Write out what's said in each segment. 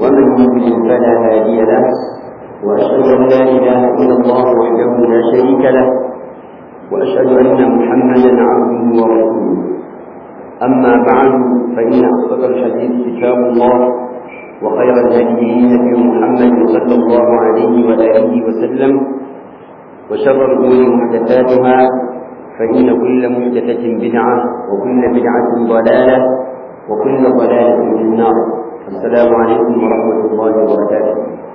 ومن يضلل فلا هادي له وأشهد أن لا إله إلا الله وحده لا شريك له وأشهد أن محمدا عبده ورسوله أما بعد فإن أصدق الحديث كتاب الله وخير الهدي هدي محمد صلى الله عليه وآله وسلم وشر الأمور محدثاتها فإن كل محدثة بدعة وكل بدعة ضلالة وكل ضلالة في النار السلام عليكم ورحمة الله وبركاته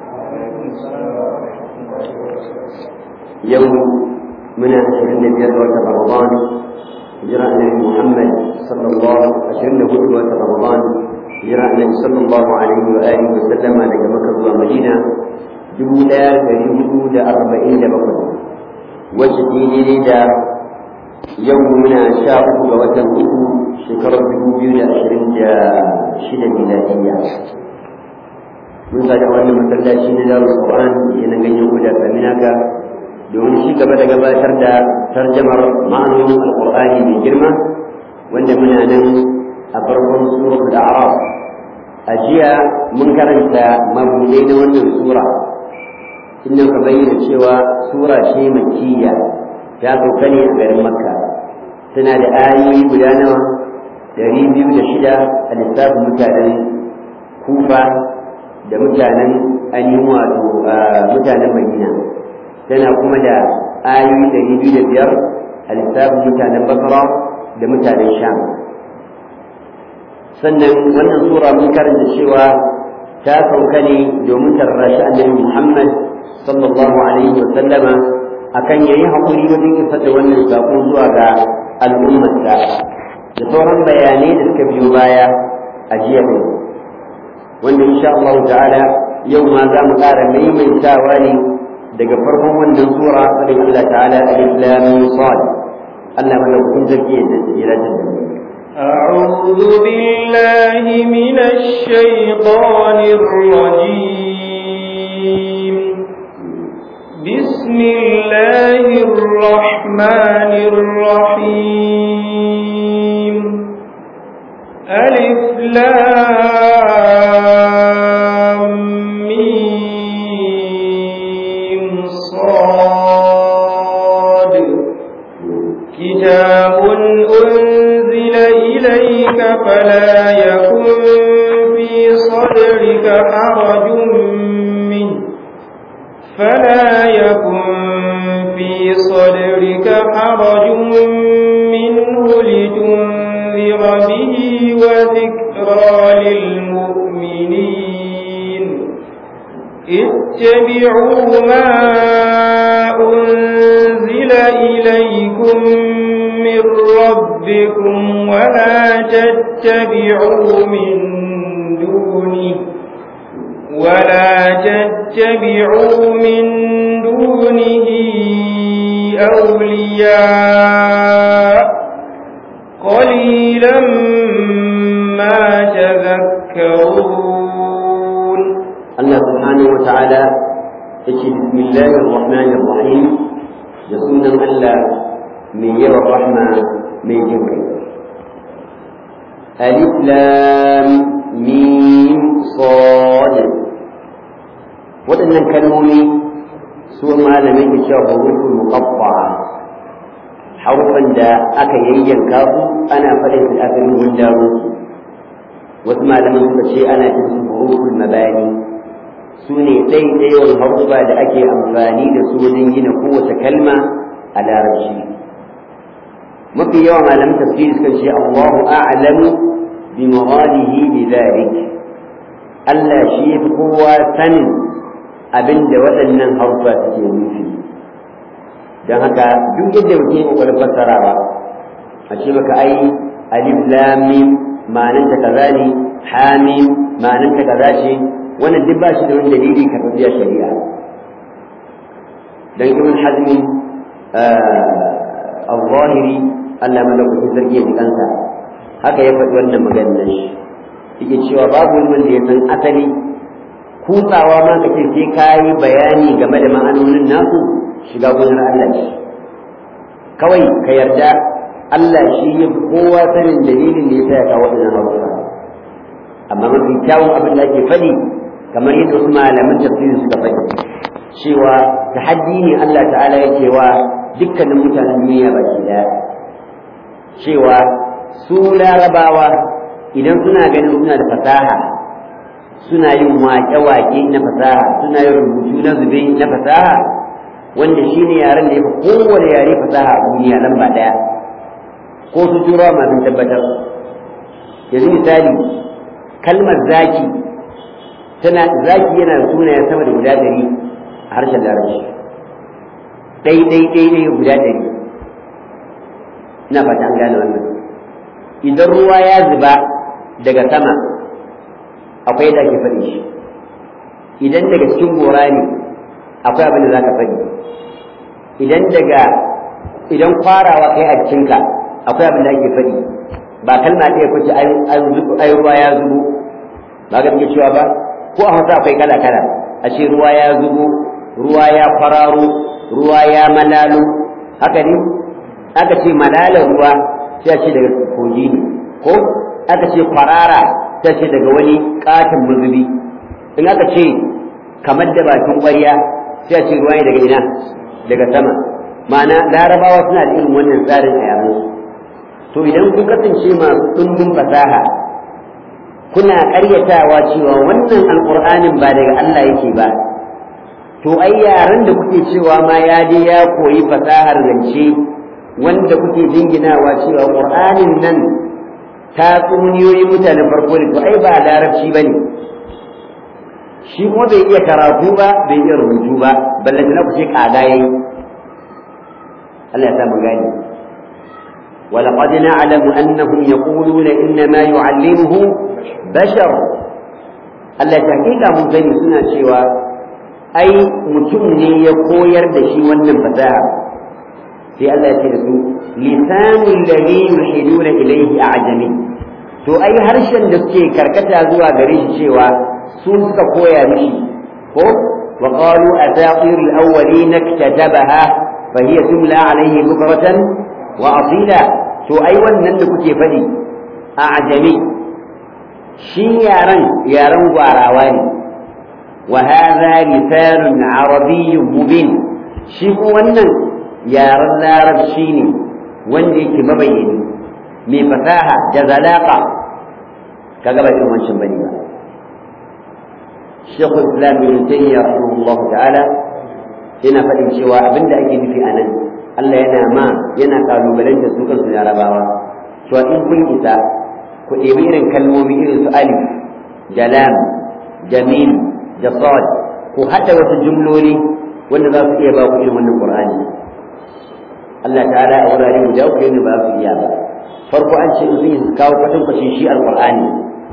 يوم من عشرين بيت رمضان هجرة النبي محمد صلى الله عشرين هجرة رمضان هجرة النبي صلى الله عليه وآله وسلم على مكة ومدينة جملة تريد أربعين بقر وجدي da yau muna sha uku ga watan uku shekarar dubu biyu da ashirin da shida miladiyya mun zaga wannan masallaci na darul qur'an da na ganyen guda kaminaka domin shi gaba da gabatar da tarjamar ma'anonin alqur'ani mai girma wanda muna nan a farkon suratul a'raf a jiya mun karanta mabudai na wannan sura inda ka bayyana cewa sura ce makiyya ta sauka ne a garin makka tana da ayoyi guda nawa dari biyu da shida a lissafin mutanen kufa da mutanen ainihin wato mutanen madina tana kuma da ayoyi dari biyu da biyar a lissafin mutanen basra da mutanen sham sannan wannan sura mun karanta cewa ta sauka ne domin tarrashi annabi muhammad sallallahu alaihi wa sallama akan yayi hakuri wajen isar da wannan sako zuwa ga al'ummarsa da sauran bayanai da suka biyo baya a jiya ne wanda insha Allah ta'ala yau ma za mu ƙara maimaitawa ne daga farkon wannan sura fadin Allah ta'ala alif lam sad Allah madaukakin sarki ya tsira da أعوذ بالله من الشيطان الرجيم بسم الله الرحمن الرحيم ألف لام ميم صاد كتاب أنزل إليك فلا يكن في صدرك حرج منه فلا يكن في صدرك حرج منه لتنذر به وذكرى للمؤمنين اتبعوا ما أنزل إليكم من ربكم ولا تتبعوا من دونه ولا تتبعوا من دونه أولياء قليلا ما تذكرون الله سبحانه وتعالى بسم الله الرحمن الرحيم يسون الله من يرى الرحمة من جنك ألف لام ميم صاد waɗannan kalmomi su malamai ke cewa hurufin muqaffa harufan da aka yayyanka su ana faɗin su asalin gundaru wasu malaman suka ce ana cin su hurufin mabani su ne ɗaiɗaiwan harufa da ake amfani da su wajen gina kowace kalma a larabci mafi yawan malaman tafsiri suka ce Allahu a'lamu bi muradihi bi dhalik Allah shi yafi kowa sanin abinda waɗannan harufa suke nufi don haka duk yadda mutum ya kokarin fassarawa a ce maka ai alif lam mim ma'anar ta kaza ne hamim ma'anar ta kaza ce wannan duk ba shi da wani dalili ka tafiya shari'a dan ibn hazmi al-zahiri Allah madaukakin sarki ya ji kansa haka ya faɗi wannan maganar shi yake cewa babu wani wanda ya san asali kutsawa ma ka ce sai ka yi bayani game da ma'anonin nasu shiga gonar Allah ce kawai ka yarda Allah shi ya kowa sanin dalilin da ya sa ya kawo waɗannan harufa amma mafi kyawun abin da ake faɗi kamar yadda wasu malaman tafsiri suka faɗi cewa tahaddi ne Allah ta'ala ya cewa dukkanin mutanen duniya baki daya cewa su larabawa idan suna ganin suna da fasaha suna yin waƙe-waƙe na fasaha suna yin rubutu na zube na fasaha wanda shine yaren da ya fi kowane yare fasaha a duniya lamba ɗaya ko su turawa masu tabbatar yanzu misali kalmar zaki tana zaki yana da sunaye sama da guda ɗari a harshen larabci ɗai ɗai ɗai ɗai guda ɗari ina fata an gane wannan idan ruwa ya zuba daga sama akwai yadda ake faɗi shi idan daga cikin gora ne akwai abin da za ka faɗi idan daga idan kwarawa kai a cikinka akwai abin da ake faɗi ba kalma ɗaya ko ce ai ruwa ya zubo ba ga muke cewa ba ko a hausa akwai kala kala a ce ruwa ya zubo ruwa ya kwararo ruwa ya malalo haka ne aka ce malalar ruwa sai a ce daga kogi ne ko aka ce kwarara sai ce daga wani katon mazubi in aka ce kamar da bakin ƙwarya sai a ce ruwa ne daga ina daga sama ma'ana larabawa suna da irin wannan tsarin a yaransu to idan kun kasance masu ɗumbin fasaha kuna ƙaryatawa cewa wannan alƙur'anin ba daga Allah yake ba to ai yaran da kuke cewa ma ya je ya koyi fasahar zance wanda kuke jinginawa cewa ƙur'anin nan ta tsuniyoyin mutanen farko ne to ai ba larabci ba ne shi kuma bai iya karatu ba bai iya rubutu ba ballantana ku ce ƙaga yayi Allah ya sa mu gani ولقد نعلم أنهم يقولون إنما يعلمه بشر Allah ta hakika mun sani suna cewa ai mutum ne ya koyar da shi wannan fasaha sai Allah ya ce da su lisanul ladhi yuhiduna ilayhi a'jami to ai harshen da suke karkata zuwa gare shi cewa su suka koya mishi ko wa qalu asatirul awwalin iktatabaha fa hiya tumla alayhi bukratan wa asila to ai wannan da kuke faɗi a ajami shi yaran yaran gwarawa ne wa hadha lisanun arabiyyun mubin shi ko wannan yaran larabci ne wanda yake mabayyani mai fasaha da zalaka kaga ba irin wancan bane ba Sheikh Islam Ibn Taymiyyah rahimahullah ta'ala yana faɗin cewa abinda ake nufi a nan Allah yana ma yana kalubalanta su kansu larabawa to in kun isa ku ɗebi irin kalmomi irin su alif da lam da mim da sad ku haɗa wasu jumloli wanda za su iya ba ku irin wannan qur'ani Allah ta'ala a wurare guda uku yana ba su iya ba farko an ce in sun kawo kwatankwacin shi alqur'ani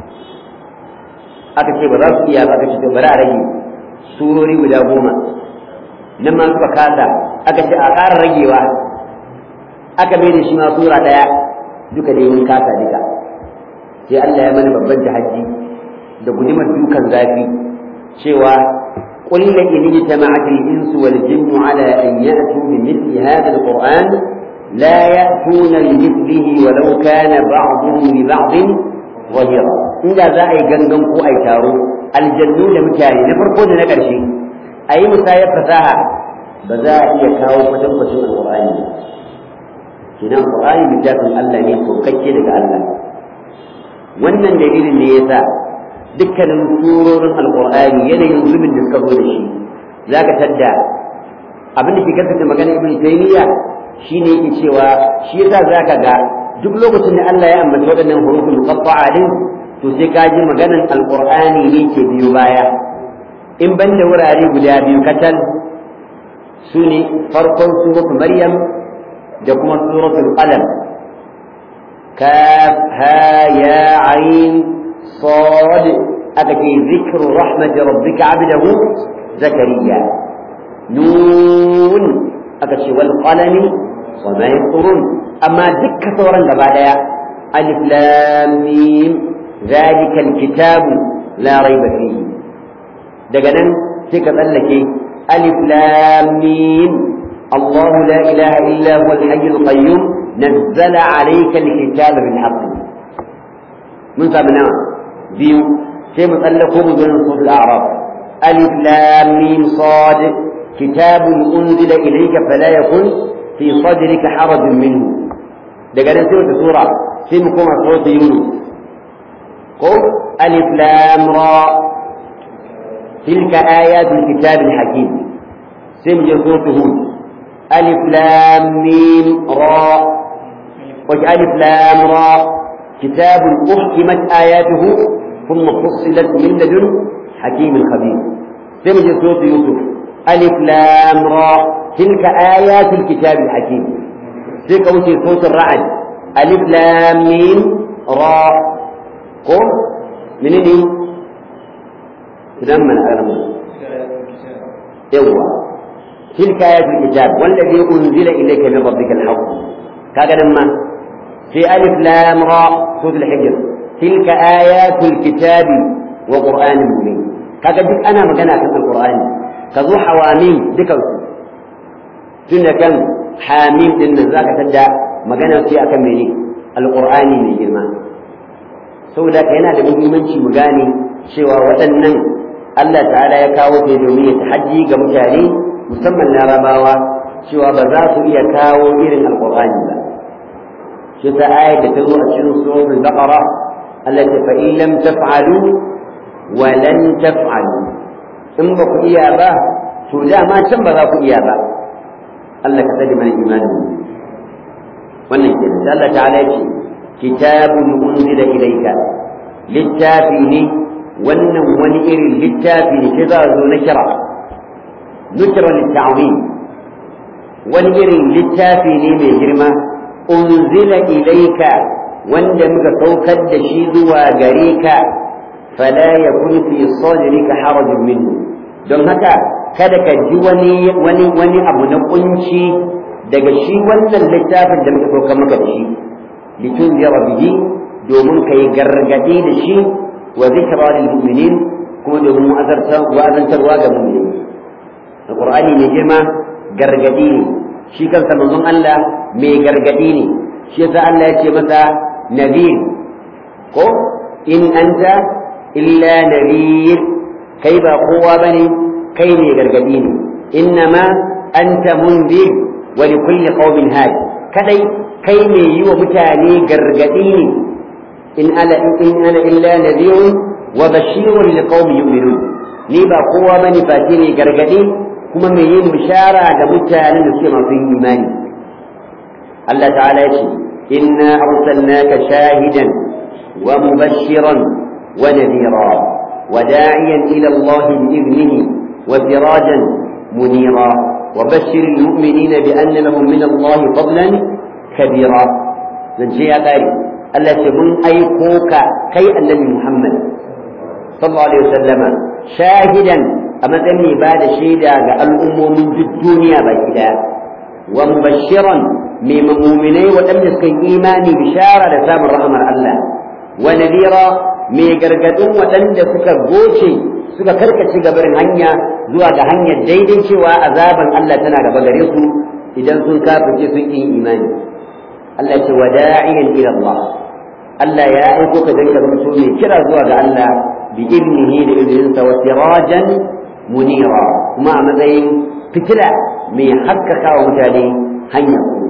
aka ce ba za su iya ba aka ce to bari a rage surori guda goma nan ma suka kasa aka ce a ƙara ragewa aka mai da shi ma sura ɗaya duka dai mun kasa duka sai Allah ya mana babban tahaddi da gudumar dukan zafi cewa قل إن اجتمعت الإنس والجن على أن يأتوا بمثل هذا القرآن لا يأتون بمثله ولو كان بعضهم لبعض ظهيرا إذا ذا أي جنجم كو أي تارو الجنون مكاني نفرقون نكرشي أي مسايا فساها ba za a iya kawo kwatankwacin alƙur'ani ba kenan alƙur'ani littafin Allah ne saukakke daga Allah wannan dalilin ne yasa dukkanin surorin alƙur'ani yanayin zubin da suka zo da shi za ka tadda abin da ke kasance magana ibn taymiya shine yake cewa shi yasa za ka ga duk lokacin da Allah ya ambaci waɗannan hurufin muqatta'a din to sai ka ji maganan alƙur'ani ne ke biyo baya in ban da wurare guda biyu katal su ne farkon suratul maryam da kuma suratul qalam kaf ha ya ain sad aka ce zikru rahmati rabbika abdahu zakariya nun aka ce wal qalami wa ma yasturun amma dukkan sauran gaba daya alif lam mim zalika alkitabu la raiba fihi daga nan sai ka tsallake ألف لام ميم الله لا إله إلا هو الحي القيوم نزل عليك الكتاب بالحق من سابنا بيو sai mu tsallako mu zo nan suratul a'raf alif lam mim sad kitabun unzila ilayka fala yakun fi sadrika harajun minhu daga nan sai wata sura sai mu koma suratul yunus ko alif lam ra تلك آيات الكتاب الحكيم سمج سورة هود ألف لام ميم را ألف لام را كتاب أحكمت آياته ثم فصلت من لدن حكيم خبير سمج سورة يوسف ألف لام را تلك آيات الكتاب الحكيم تلك وجه سورة الرعد ألف لام ميم را قم منين لما أعلم يوا تلك آيات الكتاب والذي أنزل إليك من ربك الحق كذا لما في ألف لام را سورة الحجر تلك آيات الكتاب وقرآن مبين كذا ديك أنا مجانا في القرآن كذو حواميم ذكر تنا كم حاميم إن ذاك تدع مجانا في أكمل القرآن من جرمان saboda ka yana da muhimmanci mu gane cewa waɗannan Allah ta'ala ya kawo ta domin ya tahajji ga mutane musamman larabawa cewa ba za su iya kawo irin alqur'ani ba shi ta ayat da ta zo a cikin suratul baqara Allah ta fa in lam taf'alu wa lan taf'alu in ba ku iya ba to dama can ba za ku iya ba Allah ka sani mana imani wannan kenan Allah ta'ala ya ce kitabun unzila ilayka littafi ne wannan wani irin littafi ne sai za a zo na kira nukira litta'zim wani irin littafi ne mai girma unzila ilayka wanda muka saukar da shi zuwa gare ka fala yakun fi sadrika harajun minhu don haka kada ka ji wani wani wani abu na kunci daga shi wannan littafin da muka saukar maka da shi litunzira bihi domin kai gargadi da shi wa zikra lil mu'minin kuma domin wa'azantarwa ga mu'minai alqur'ani mai girma gargadi ne shi kansa manzon Allah mai gargadi ne shi yasa Allah ya ce masa nadir ko in anta illa nadir kai ba kowa bane kai mai gargadi ne innama anta mundir wa likulli qaumin hadi kadai kai mai yi wa mutane gargadi ne in ana in ana illa nadhirun wa bashirun liqaumin yu'minun ni ba kowa bane fati ne gargadi kuma mai yin bishara ga mutanen da suke masu yin imani Allah ta'ala ya ce inna arsalnaka shahidan wa mubashiran wa nadhira wa da'iyan ila Allah bi idnihi wa sirajan munira وبشر المؤمنين بأن لهم من الله فضلا كبيرا zance ya ƙare Allah ce mun aiko ka kai annabi Muhammad sallallahu alaihi wasallama shahidan a matsayin mai ba da shaida ga al'ummomin duk duniya baki daya wa mubashiran mai muminai waɗanda suka yi imani bishara da samun rahmar Allah wa nadira mai gargadin waɗanda suka goce suka karkace gabarin hanya zuwa ga hanyar daidai cewa azaban Allah tana gaba gare su idan sun kafirce sun yi imani Allah ce wada'iyan ila Allah Allah ya aiko ka danka zama mai kira zuwa ga Allah bi ibnihi da ibninsa wa sirajan munira kuma a matsayin fitila mai haskaka wa mutane hanyar ku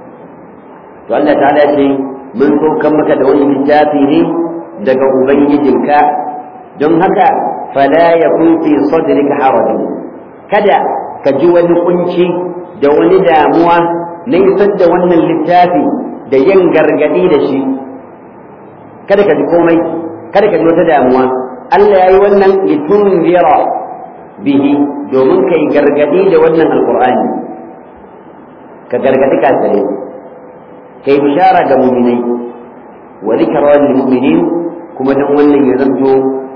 to Allah ta'ala ce mun saukan maka da wani littafi ne daga ubangijinka don haka fala yakun fi sadrika harajun kada ka ji wani kunci da wani damuwa na isar da wannan littafi da yin gargadi da shi kada ka ji komai kada ka ji wata damuwa Allah ya yi wannan litunzira bihi domin ka yi gargadi da wannan alkur'ani ka gargadi kafirai ka yi bishara ga muminai wa zikra lil mu'minin kuma dan wannan ya zanto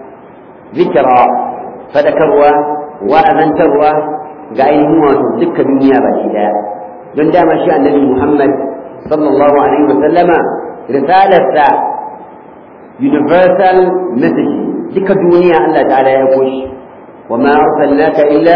zikra fadakarwa wa'azantarwa ga ainihin wato dukkan duniya baki daya don dama shi annabi Muhammad sallallahu alaihi wa sallama risalarsa universal message duka duniya Allah ta'ala ya koshi wa ma arsalnaka illa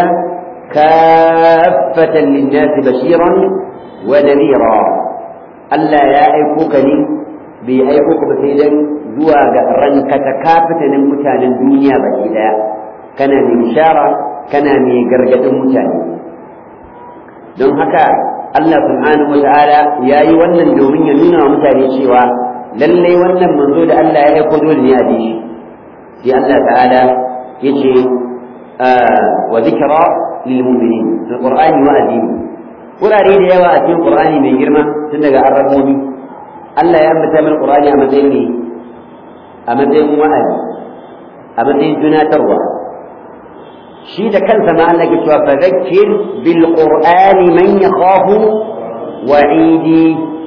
kaffatan lin-nasi bashiran wa nadhira Allah ya aiko ka ne bai aiko ka ba sai dan zuwa ga rankata kafitanin mutanen duniya baki daya kana mai bishara kana mai gargadin mutane don haka Allah subhanahu wa ta'ala ya yi wannan domin ya nuna wa mutane cewa lallai wannan manzo da Allah ya aiko dole ne a bi shi sai Allah ta'ala ya ce wa zikra lil mu'minin alqur'ani wa adini wurare da yawa a cikin qur'ani mai girma tun daga arrabobi Allah ya ambata min qur'ani a matsayin ne a matsayin wa'azi a matsayin tunatarwa shi da kansa ma Allah ke cewa fadhakkir bil qur'ani man yakhafu wa'idi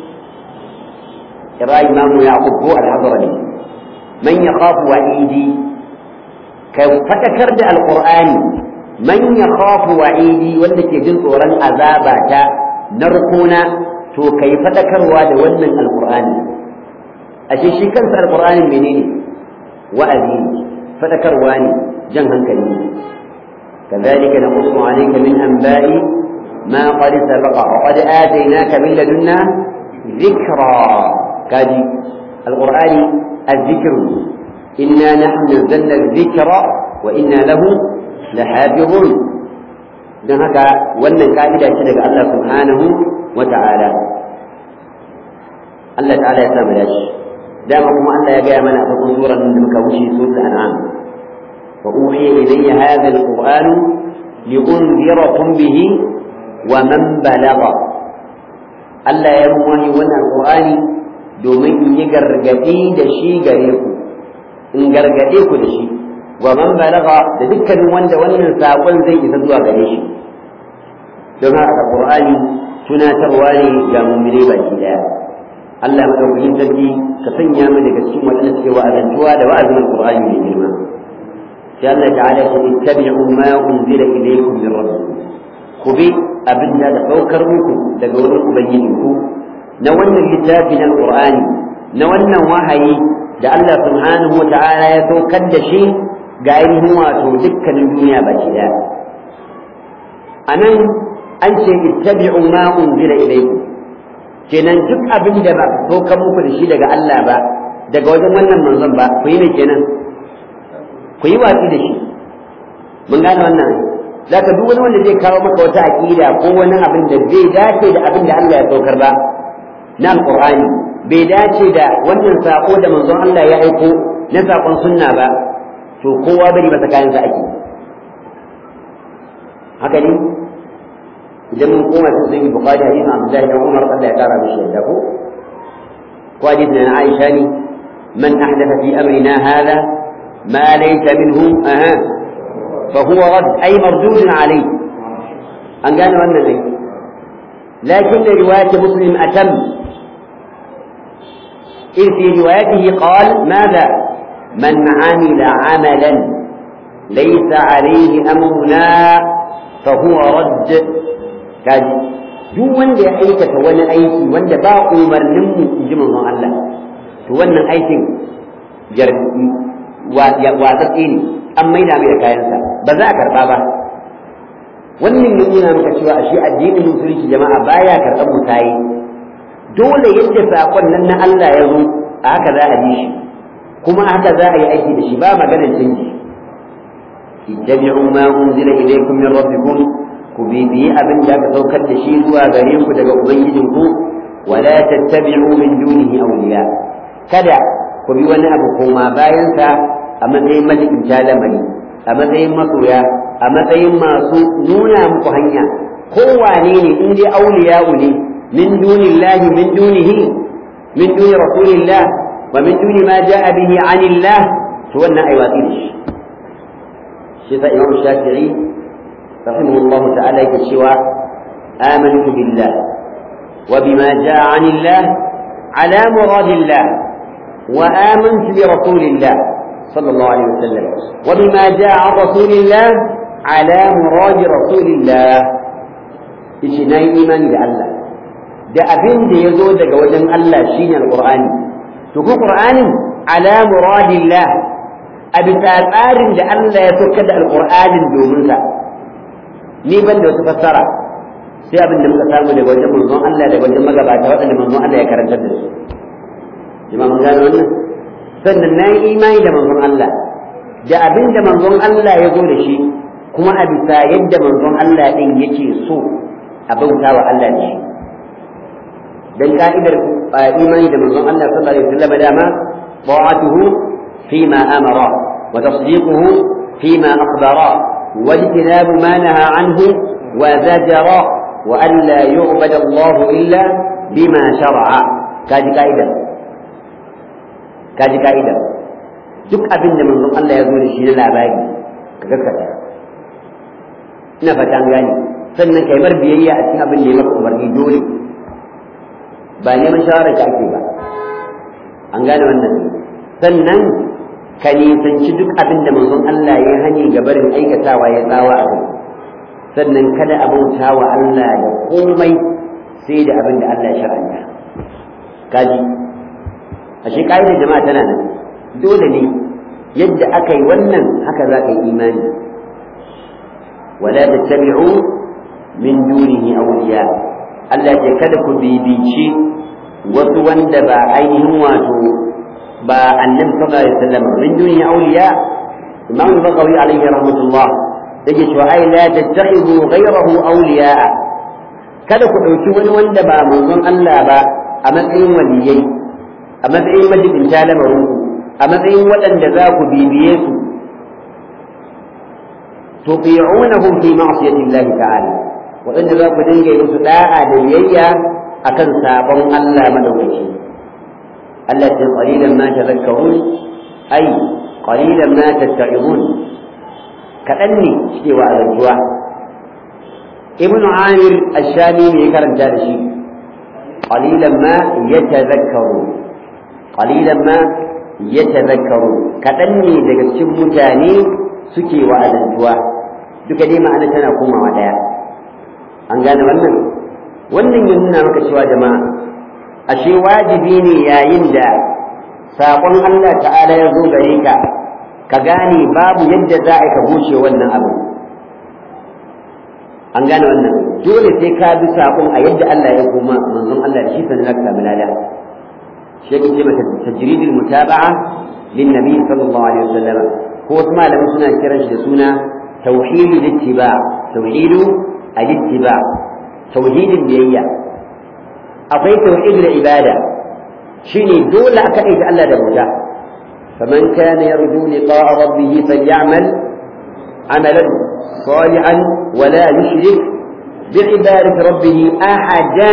kira imam yaqub ko al-hadrami man yakhafu wa'idi ka fadakar da al-qur'ani man yakhafu wa'idi wanda ke jin tsoron azaba ta narkona to kai fadakarwa da wannan al-qur'ani ashe shi kansa al-qur'ani menene wa'azi fadakarwa ne jan hankali ne كذلك نقص عليك من أنباء ما قد سبق وقد آتيناك من لدنا ذكرى كادي القرآن الذكر إنا نحن نزلنا الذكر وإنا له لحافظون don haka wannan ka'ida ce daga Allah subhanahu wa ta'ala Allah ta'ala ya samu dashi dama kuma Allah ya gaya mana a farkon suran da muka wuce suratul an'am وأوحي إلي هذا القرآن لأنذركم به ومن بلغ Allah ya mun wani wannan Qur'ani domin in yi gargadi da shi gare ku in gargade ku da shi wa man balagha da dukkanin wanda wannan sakon zai isa zuwa gare shi don haka Qur'ani tunatarwa ne ga mu'mini baki daya Allah madaukakin sarki ka sanya mu daga cikin wadanda suke wa'azantuwa da wa'azin Qur'ani mai girma sai Allah ta'ala ya ce ittabi'u ma unzila ilaykum min rabbikum ku bi abin da da saukar muku daga wurin ubangiji ku na wannan littafi na alqur'ani na wannan wahayi da Allah subhanahu wata'ala ya saukar da shi ga ainihin wato dukkanin duniya baki daya anan an ce ittabi'u ma unzila ilaykum kenan duk abin da ba saukar muku da shi daga Allah ba daga wajen wannan manzon ba ku yi ne kenan ku yi watsi da shi mun gane wannan za ka duk wani wanda zai kawo maka wata aƙida ko wani abin da bai dace da abin da Allah ya saukar ba na alƙur'ani bai dace da wannan sako da manzon Allah ya aiko na sakon sunna ba to kowa bari masa kayan sa ake haka ne idan mun koma cikin sahih bukhari hadisin abdullahi ibn umar Allah ya kara mishi yadda ko ko hadisin na aisha ne man ahdatha fi amrina hadha ما ليس منه أها فهو رد أي مردود عليه أن قال أن ذي لكن رواية مسلم أتم إذ في روايته قال ماذا من عمل عملا ليس عليه أمرنا فهو رد كاد duk wanda ya aikata wani aiki wanda ba umarninmu in ji manzon Allah to wannan aikin watsatse ne an maida mai da kayansa ba za a karba ba wannan ya nuna maka cewa a shi addinin musulunci jama'a baya karɓar mutayi dole yadda saƙon nan na Allah ya zo a haka za a bi shi kuma a haka za a yi aiki da shi ba maganar canji ittabi'u ma unzila ilaykum min rabbikum ku bibiyi abin da aka saukar da shi zuwa gare ku daga ubangijinku wala tattabi'u min dunihi awliya kada ku bi wani abu koma bayansa a matsayin malikin lamari a matsayin masoya a matsayin masu nuna muku hanya kowane ne in dai auliya ne min dunillahi min dunihi min duni rasulillah wa min duni ma ja'a bihi anillah to wannan ai watsi da shi shi sa imam shafi'i rahimahullah ta'ala yake cewa amantu billah wa bima ja'a anillah ala muradillah وآمنت برسول الله صلى الله عليه وسلم وبما جاء عن رسول الله على مراد رسول الله yace na yi imani da Allah da abin da ya zo daga wajen Allah shine alqur'ani to ko qur'anin ala muradillah a bisa tsarin da Allah ya soka da alqur'anin domin sa ni ban da wata fassara sai abin da muka samu daga wajen manzon Allah daga wajen magabata waɗanda manzon Allah ya karantar da su jama'a mun gano wannan sannan na yi imani da manzon Allah da abin da manzon Allah ya zo da shi kuma a bisa yadda manzon Allah din yake so a bauta wa Allah da shi dan ka'idar imani da manzon Allah sallallahu alaihi wasallam dama ta'atuhu fima amara wa tasdiquhu fima akhbara wa ijtinabu ma naha anhu wa zajara wa an la yu'bad Allah illa bima shar'a kaji ka'idar kaji ka'idar duk abin da manzon Allah ya zo da shi na labari ka gaskata ina fata an gane sannan kai mar biyayya a cikin abin da ya maka umarni dole ba neman shawarar ka ake ba an gane wannan sannan ka nisanci duk abin da manzon Allah ya hani ga barin aikatawa ya tsawa a kai sannan kada a bauta wa Allah da komai sai da abin da Allah ya shar'anta kaji ashe ka'idar jama'a tana nan dole ne yadda aka yi wannan haka za ka yi imani wala tattabi'u min dunihi awliya Allah ce kada ku bibici wasu wanda ba ainihin wato ba annabi sallallahu alaihi wasallam min dunihi awliya Imam Bagawi alaihi rahmatullah yake cewa ai la tattakhidhu ghayrahu awliya kada ku dauki wani wanda ba manzon Allah ba a matsayin waliyai a matsayin majibinta lamarin ku a matsayin waɗanda za ku bibiye su tuti'unahum fi ma'siyati Allah ta'ala waɗanda za ku dinga yi musu da'a da biyayya akan sabon Allah madaukaki Allah ce qalilan ma tadhakkarun ai qalilan ma tatta'izun kaɗan ne suke wa azantuwa ibn amir ash-shami ne ya karanta da shi qalilan ma yatadhakkarun qalilan ma yatadhakkaru kadan ne daga cikin mutane suke wa'azantuwa duka dai ma'ana tana komawa daya an gane wannan wannan ya nuna maka cewa jama'a ashe wajibi ne yayin da saƙon Allah ta'ala ya zo gare ka ka gane babu yadda za a ka bushe wannan abu an gane wannan dole sai ka bi saƙon a yadda Allah ya koma manzon Allah da shi sannan ka samu lada شيء كلمة تجريد المتابعة للنبي صلى الله عليه وسلم هو اسمه لما سنة كرنش سنة توحيد الاتباع توحيد الاتباع توحيد البيئة أقول توحيد العبادة شيني دولة أكأيت ألا دبوتا فمن كان يرجو لقاء ربه فليعمل عملا صالحا ولا يشرك بعبادة ربه أحدا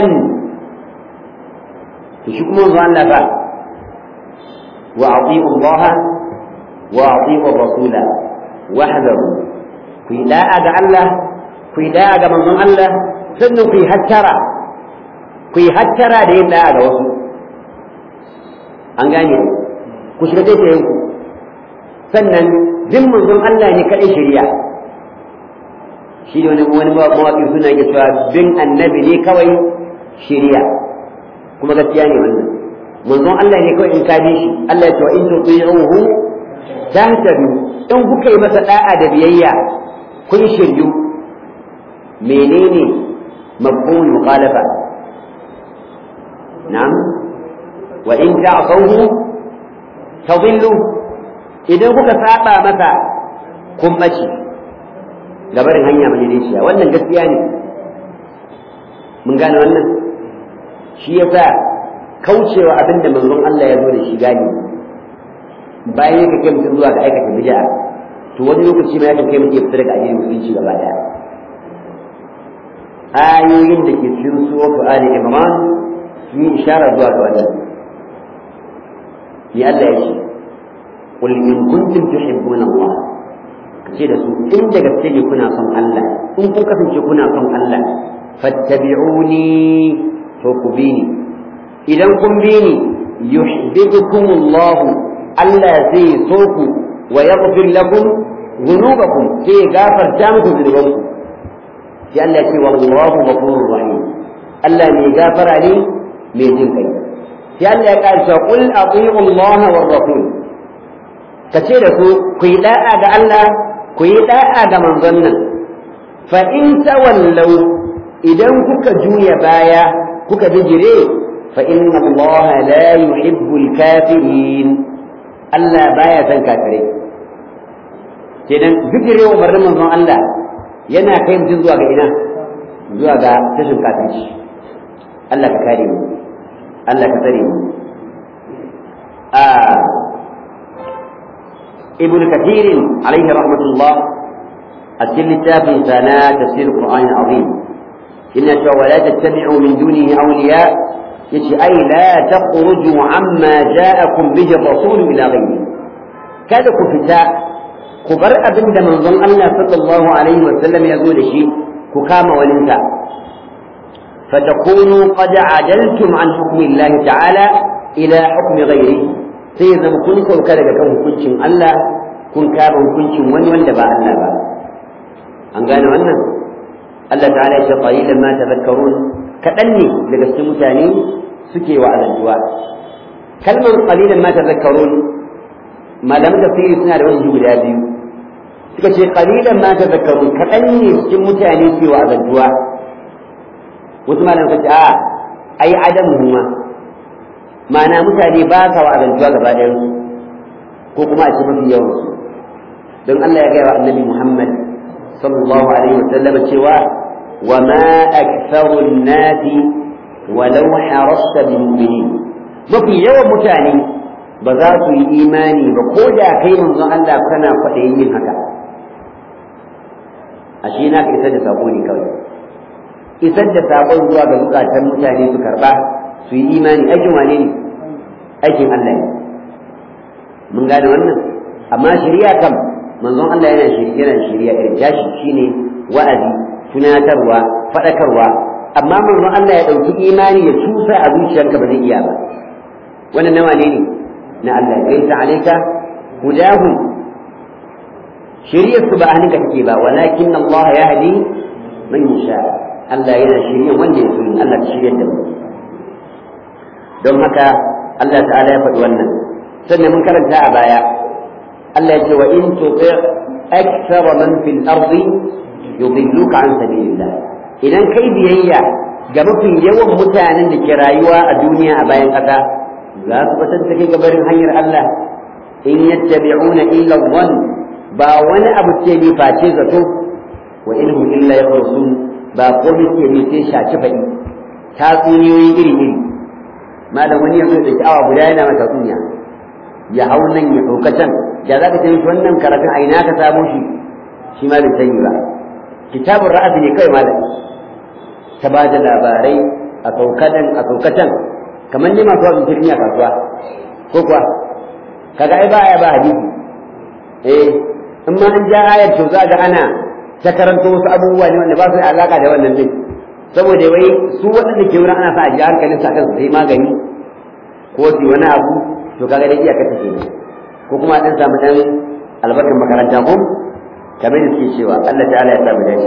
shi kuma manzo Allah ba wa ati'u Allah wa ati'u rasula wahdahu ku yi da'a ga Allah ku yi da'a ga manzon Allah sannan ku yi hattara ku yi hattara da yin da'a ga wasu an gane ku shiga zai tayin ku sannan bin manzon Allah ne kadai shari'a shi ne wani wani mawaƙi suna ke cewa bin annabi ne kawai shari'a kuma gaskiya ne wannan manzon Allah ne kawai in ka bi shi Allah ya ce wa in tuti'uhu tahtadu in kuka yi masa da'a da biyayya kun shiryu menene mafhumul mukhalafa na'am wa in ta'tawhu tadillu idan kuka saba masa kun mace gabarin hanya majalisiya wannan gaskiya ne mun gane wannan shi yasa kaucewa abin da manzon Allah ya zo da shi gani bayan ya kai mutum zuwa ga aikata bid'a to wani lokaci ma ya kai mutum ya fita daga addinin musulunci gaba daya ayoyin da ke cikin suratu ali imran sun yi ishara zuwa ga wannan ya Allah ya ce qul in kuntum tuhibbuna Allah kace da su in da gaske ne kuna son Allah in kun kasance kuna son Allah fattabi'uni to ku bi ni idan kun bi ni yuhibbukum Allah Allah zai so ku wa yaghfir lakum dhunubakum sai gafarta muku dhunubanku sai Allah ya ce wallahu ghafurur rahim Allah mai gafara ne mai jin kai sai Allah ya ƙarsa qul ati'u Allah war rasul kace da ku ku yi da'a ga Allah ku yi da'a ga manzon nan fa in tawallau idan kuka juya baya kuka bijire fa inna Allah la yuhibbul kafirin Allah baya son kafirai kenan zikirin umarnin manzon Allah yana kai mutum zuwa ga ina zuwa ga tashin kafirci Allah ka kare mu Allah ka tsare mu a ibn kathir alaihi rahmatullah a cikin littafin sa na tafsir qur'an azim inna ta wala tattabi'u min dunihi awliya yace ai la takhruju amma ja'akum bihi rasul ila ghayri kada ku fita ku bar abin da manzon Allah sallallahu alaihi wa sallam ya zo da shi ku kama walinsa fatakunu qad adaltum an hukmi Allah ta'ala ila hukmi ghairi sai ya zama kun sauka daga kan hukuncin Allah kun kama hukuncin wani wanda ba Allah ba an gane wannan Allah ta'ala ya ce qalilan ma tadhakkarun kadan ne daga cikin mutane suke wa azantuwa kalmar qalilan ma tadhakkarun malaman tafsiri suna da wani guda biyu suka ce qalilan ma tadhakkarun kadan ne cikin mutane suke wa azantuwa wasu malaman suka ce a ai adam huma ma'ana mutane ba sa wa azantuwa gaba ɗayan ko kuma a ce mafi yawan su don Allah ya gaya wa annabi Muhammad sallallahu alaihi wa sallam cewa wa ma aktharu an-nasi walau harasta bi mu'minin mafi yawan mutane ba za su yi imani ba ko da kai manzon Allah kana kwaɗayin yin haka ashe na ka isar da sako ne kawai isar da sakon zuwa ga zukatan mutane su karba su yi imani aikin wane ne aikin Allah ne mun gane wannan amma shari'a kam manzon Allah yana shari'a yana shari'a irin tashi shine wa'azi tunatarwa faɗakarwa amma manzon Allah ya ɗauki imani ya tusa a zuciyarka ba zai iya ba wannan nawa ne ne na Allah gaisa alaika hudahu shari'ar su ba a hannunka take ba walakin Allah ya hadi man yasha Allah yana shirya wanda ya so Allah ta shiryar da mu don haka Allah ta'ala ya faɗi wannan sannan mun karanta a baya Allah ya ce wa in tuti akthara man fil ardi yudilluka an sabilillah idan kai biyayya ga mafi yawan mutanen da ke rayuwa a duniya a bayan ƙasa za su batar da kai gabarin hanyar Allah in yattabi'una illa dhann ba wani abu ce ne face zato wa ilmu illa yakhrusun ba komai ce ne sai shaci faɗi tatsuniyoyi iri iri malam wani yanzu da awa guda yana mata tatsuniya ya hau nan ya ɗauka can da za ka ce mishi wannan karatun a ina ka samu shi shi ma bai sani ba kitabun ra'asi ne kawai malam ta ba da labarai a saukadan a saukatan kamar ne masu wasu jirgin a kasuwa ko kuwa kaga ai ba aya ba hadisi eh in ma an ja ayar to za ga ana ta karanto wasu abubuwa ne wanda ba su da alaka da wannan din saboda wai su waɗanda ke wurin ana sa a ji hankalin sa kan su sai magani ko su wani abu to kaga dai iyaka take ne ko kuma dan samu dan albarkar makaranta ko kamar da suke cewa Allah ta'ala ya samu dace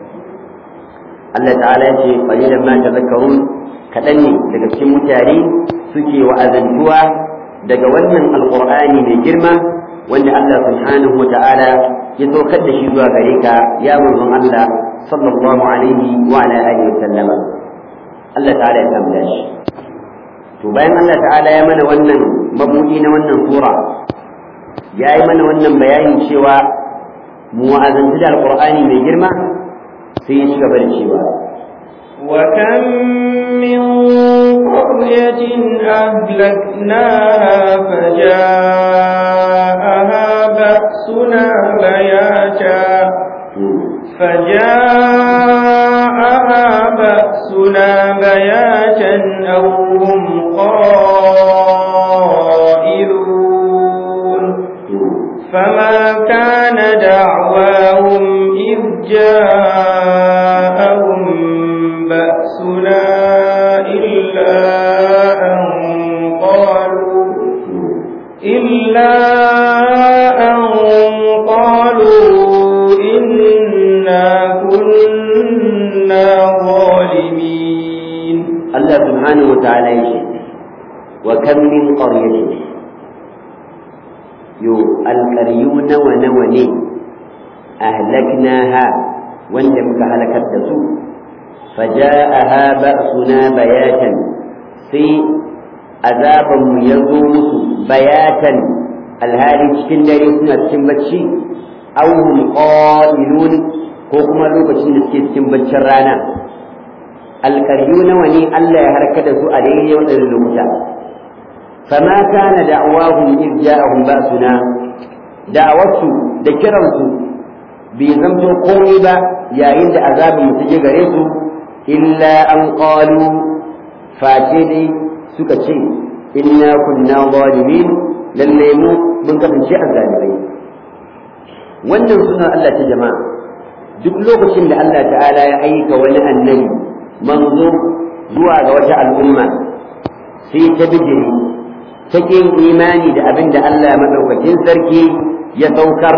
Allah ta'ala ya ce qalilan ma tadhakkarun kadan ne daga cikin mutane suke wa'azantuwa daga wannan alqur'ani mai girma wanda Allah subhanahu wa ta'ala ya saukar da shi zuwa gare ka ya manzon Allah sallallahu alaihi wa ala alihi wa sallama Allah ta'ala ya samu dashi to bayan Allah ta'ala ya mana wannan mabudi na wannan sura ya yi mana wannan bayanin cewa mu wa'azantu da alqur'ani mai girma sai ya ci gaba da cewa وكم من قرية أهلكناها فجاءها بأسنا بياتا فجاءها بأسنا بياتا أو هم قائلون فما كان دعواهم إذ جاءهم بأسنا إلا أن قالوا إلا أن قالوا إنا كنا ظالمين الله سبحانه وتعالى يشهد وكم من قرية يو القريون ونوني أهلكناها وندمك هلكت دسوء فجاءها بأسنا بياتا في عذاب يزوم بياتا alhali cikin dare suna cikin bacci aw hum qailun ko kuma lokacin da suke cikin baccin rana alƙaryu nawa ne Allah ya harka da su a daidai waɗannan lokuta fama kana da'awahum iz ja'ahum ba'suna da'awarsu da kiransu bai zamto komai ba yayin da azabin mu je gare su illa an qalu face dai suka ce inna kunna zalimin lalle mu mun kasance azzalimai wannan suna Allah ta jama'a duk lokacin da Allah ta'ala ya aika wani annabi manzo zuwa ga wata al'umma sai ta bijiri ta kin imani da abin da Allah madaukakin sarki ya saukar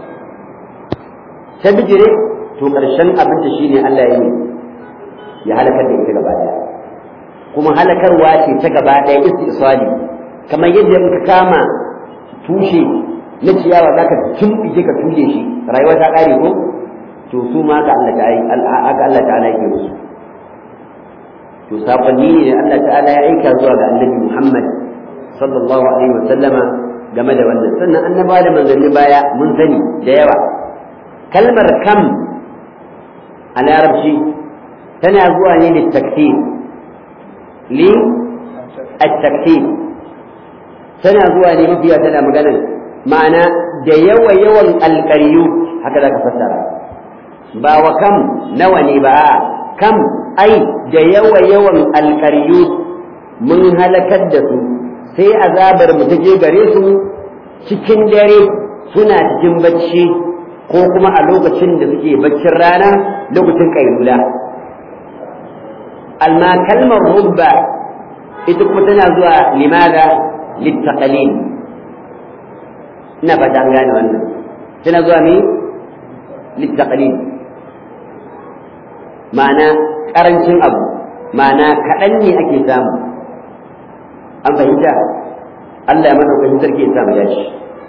ta bijire to ƙarshen abin da shine Allah ya yi ya halakar da ita gaba daya kuma halakarwa ce ta gaba daya istisali kamar yadda in ka kama tushe na ciyawa zaka tumɓike ka tushe shi rayuwa ta ƙare ko to su ma ka Allah ta'ala aka Allah ta'ala yake musu to sakonni ne Allah ta'ala ya aika zuwa ga Annabi Muhammad sallallahu alaihi wa sallama game da wannan sannan annabawa da manzanni baya mun sani da yawa kalmar kam a larabci tana zuwa ne da takfir li at-takfir tana zuwa ne mafiya tana magana ma'ana da yawa yawan alƙaryu haka za ka fassara ba wa kam nawa ne ba kam ai da yawa yawan alƙaryu mun halakar da su sai azabar mu ta je gare su cikin dare suna cikin bacci ko kuma a lokacin da suke baccin rana lokacin kailula alma kalmar rubba ita kuma tana zuwa limada littaqalil ina fata an gane wannan tana zuwa ne littaqalil ma'ana karancin abu ma'ana kaɗan ne ake samu an fahimta Allah ya madaukakin sarki ya samu yashi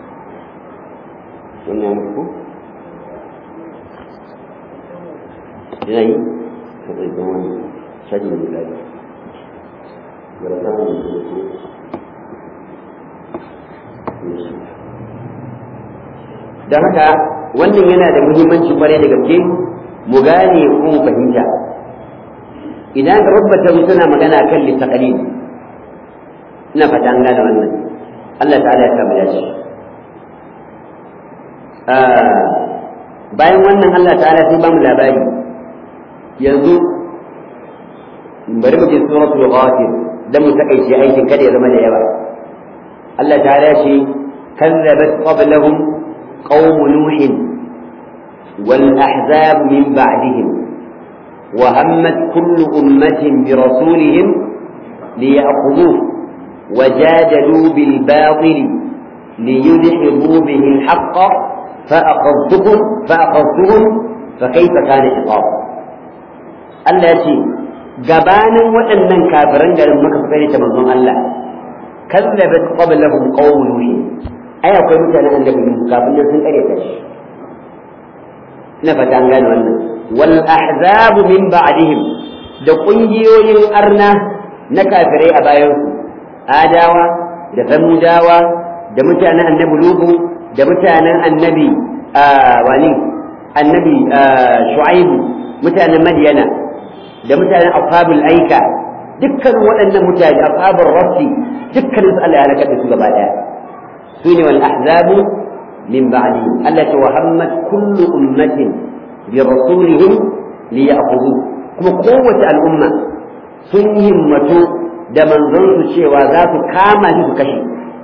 wannan muku yana yi ka zai zama wani shaji da miladi don haka wannan yana da muhimmanci kwarai da gaske mu gane ko mu fahimta idan ka rubuta suna magana kan littaqalil ina fata an gane wannan Allah ta'ala ya kama shi bayan wannan Allah ta'ala sai ba mu labari yanzu bari mu je suratul ghafir dan mu takaice aikin kada ya zama da yawa Allah ta'ala shi kazzabat qablahum qaum nuh wal ahzab min ba'dihim وهمت كل أمة برسولهم ليأخذوه وجادلوا بالباطل ليدحضوا به الحق فأخذتهم فأخذتهم فكيف كان عقاب Allah ce gabanin waɗannan kafiran garin maka suka ne ta manzon Allah kazzabat qablahum qawm nuh ai akwai mutanen annabi kafin nan sun kare ta shi ina fata an gane wannan wal ahzab min ba'dihim da kungiyoyin arna na kafirai a bayan su adawa da samudawa da mutanen annabi lubu da mutanen annabi wani annabi shu'aibu mutanen madiyana da mutanen ashabul aika dukkan waɗannan mutane ashabul rasi dukkan su Allah ya halaka da su gaba daya su ne wal ahzabu min ba'dihim Allah ta wahammat kullu ummatin bi rasulihim liya'khudhu kuma kowace al'umma sun himmatu da manzonsu cewa za su kama shi su kashe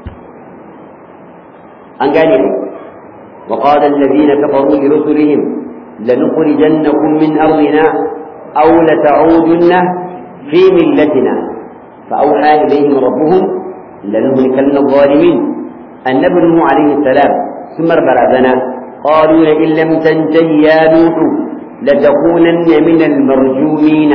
an gane ne وقال الذين كفروا لرسلهم لنخرجنكم من أرضنا أو لتعودن في ملتنا فأوحى إليهم ربهم لنهلكن الظالمين النبي نوح عليه السلام ثم برزنا قالوا لئن لم تنته يا نوح لتكونن من المرجومين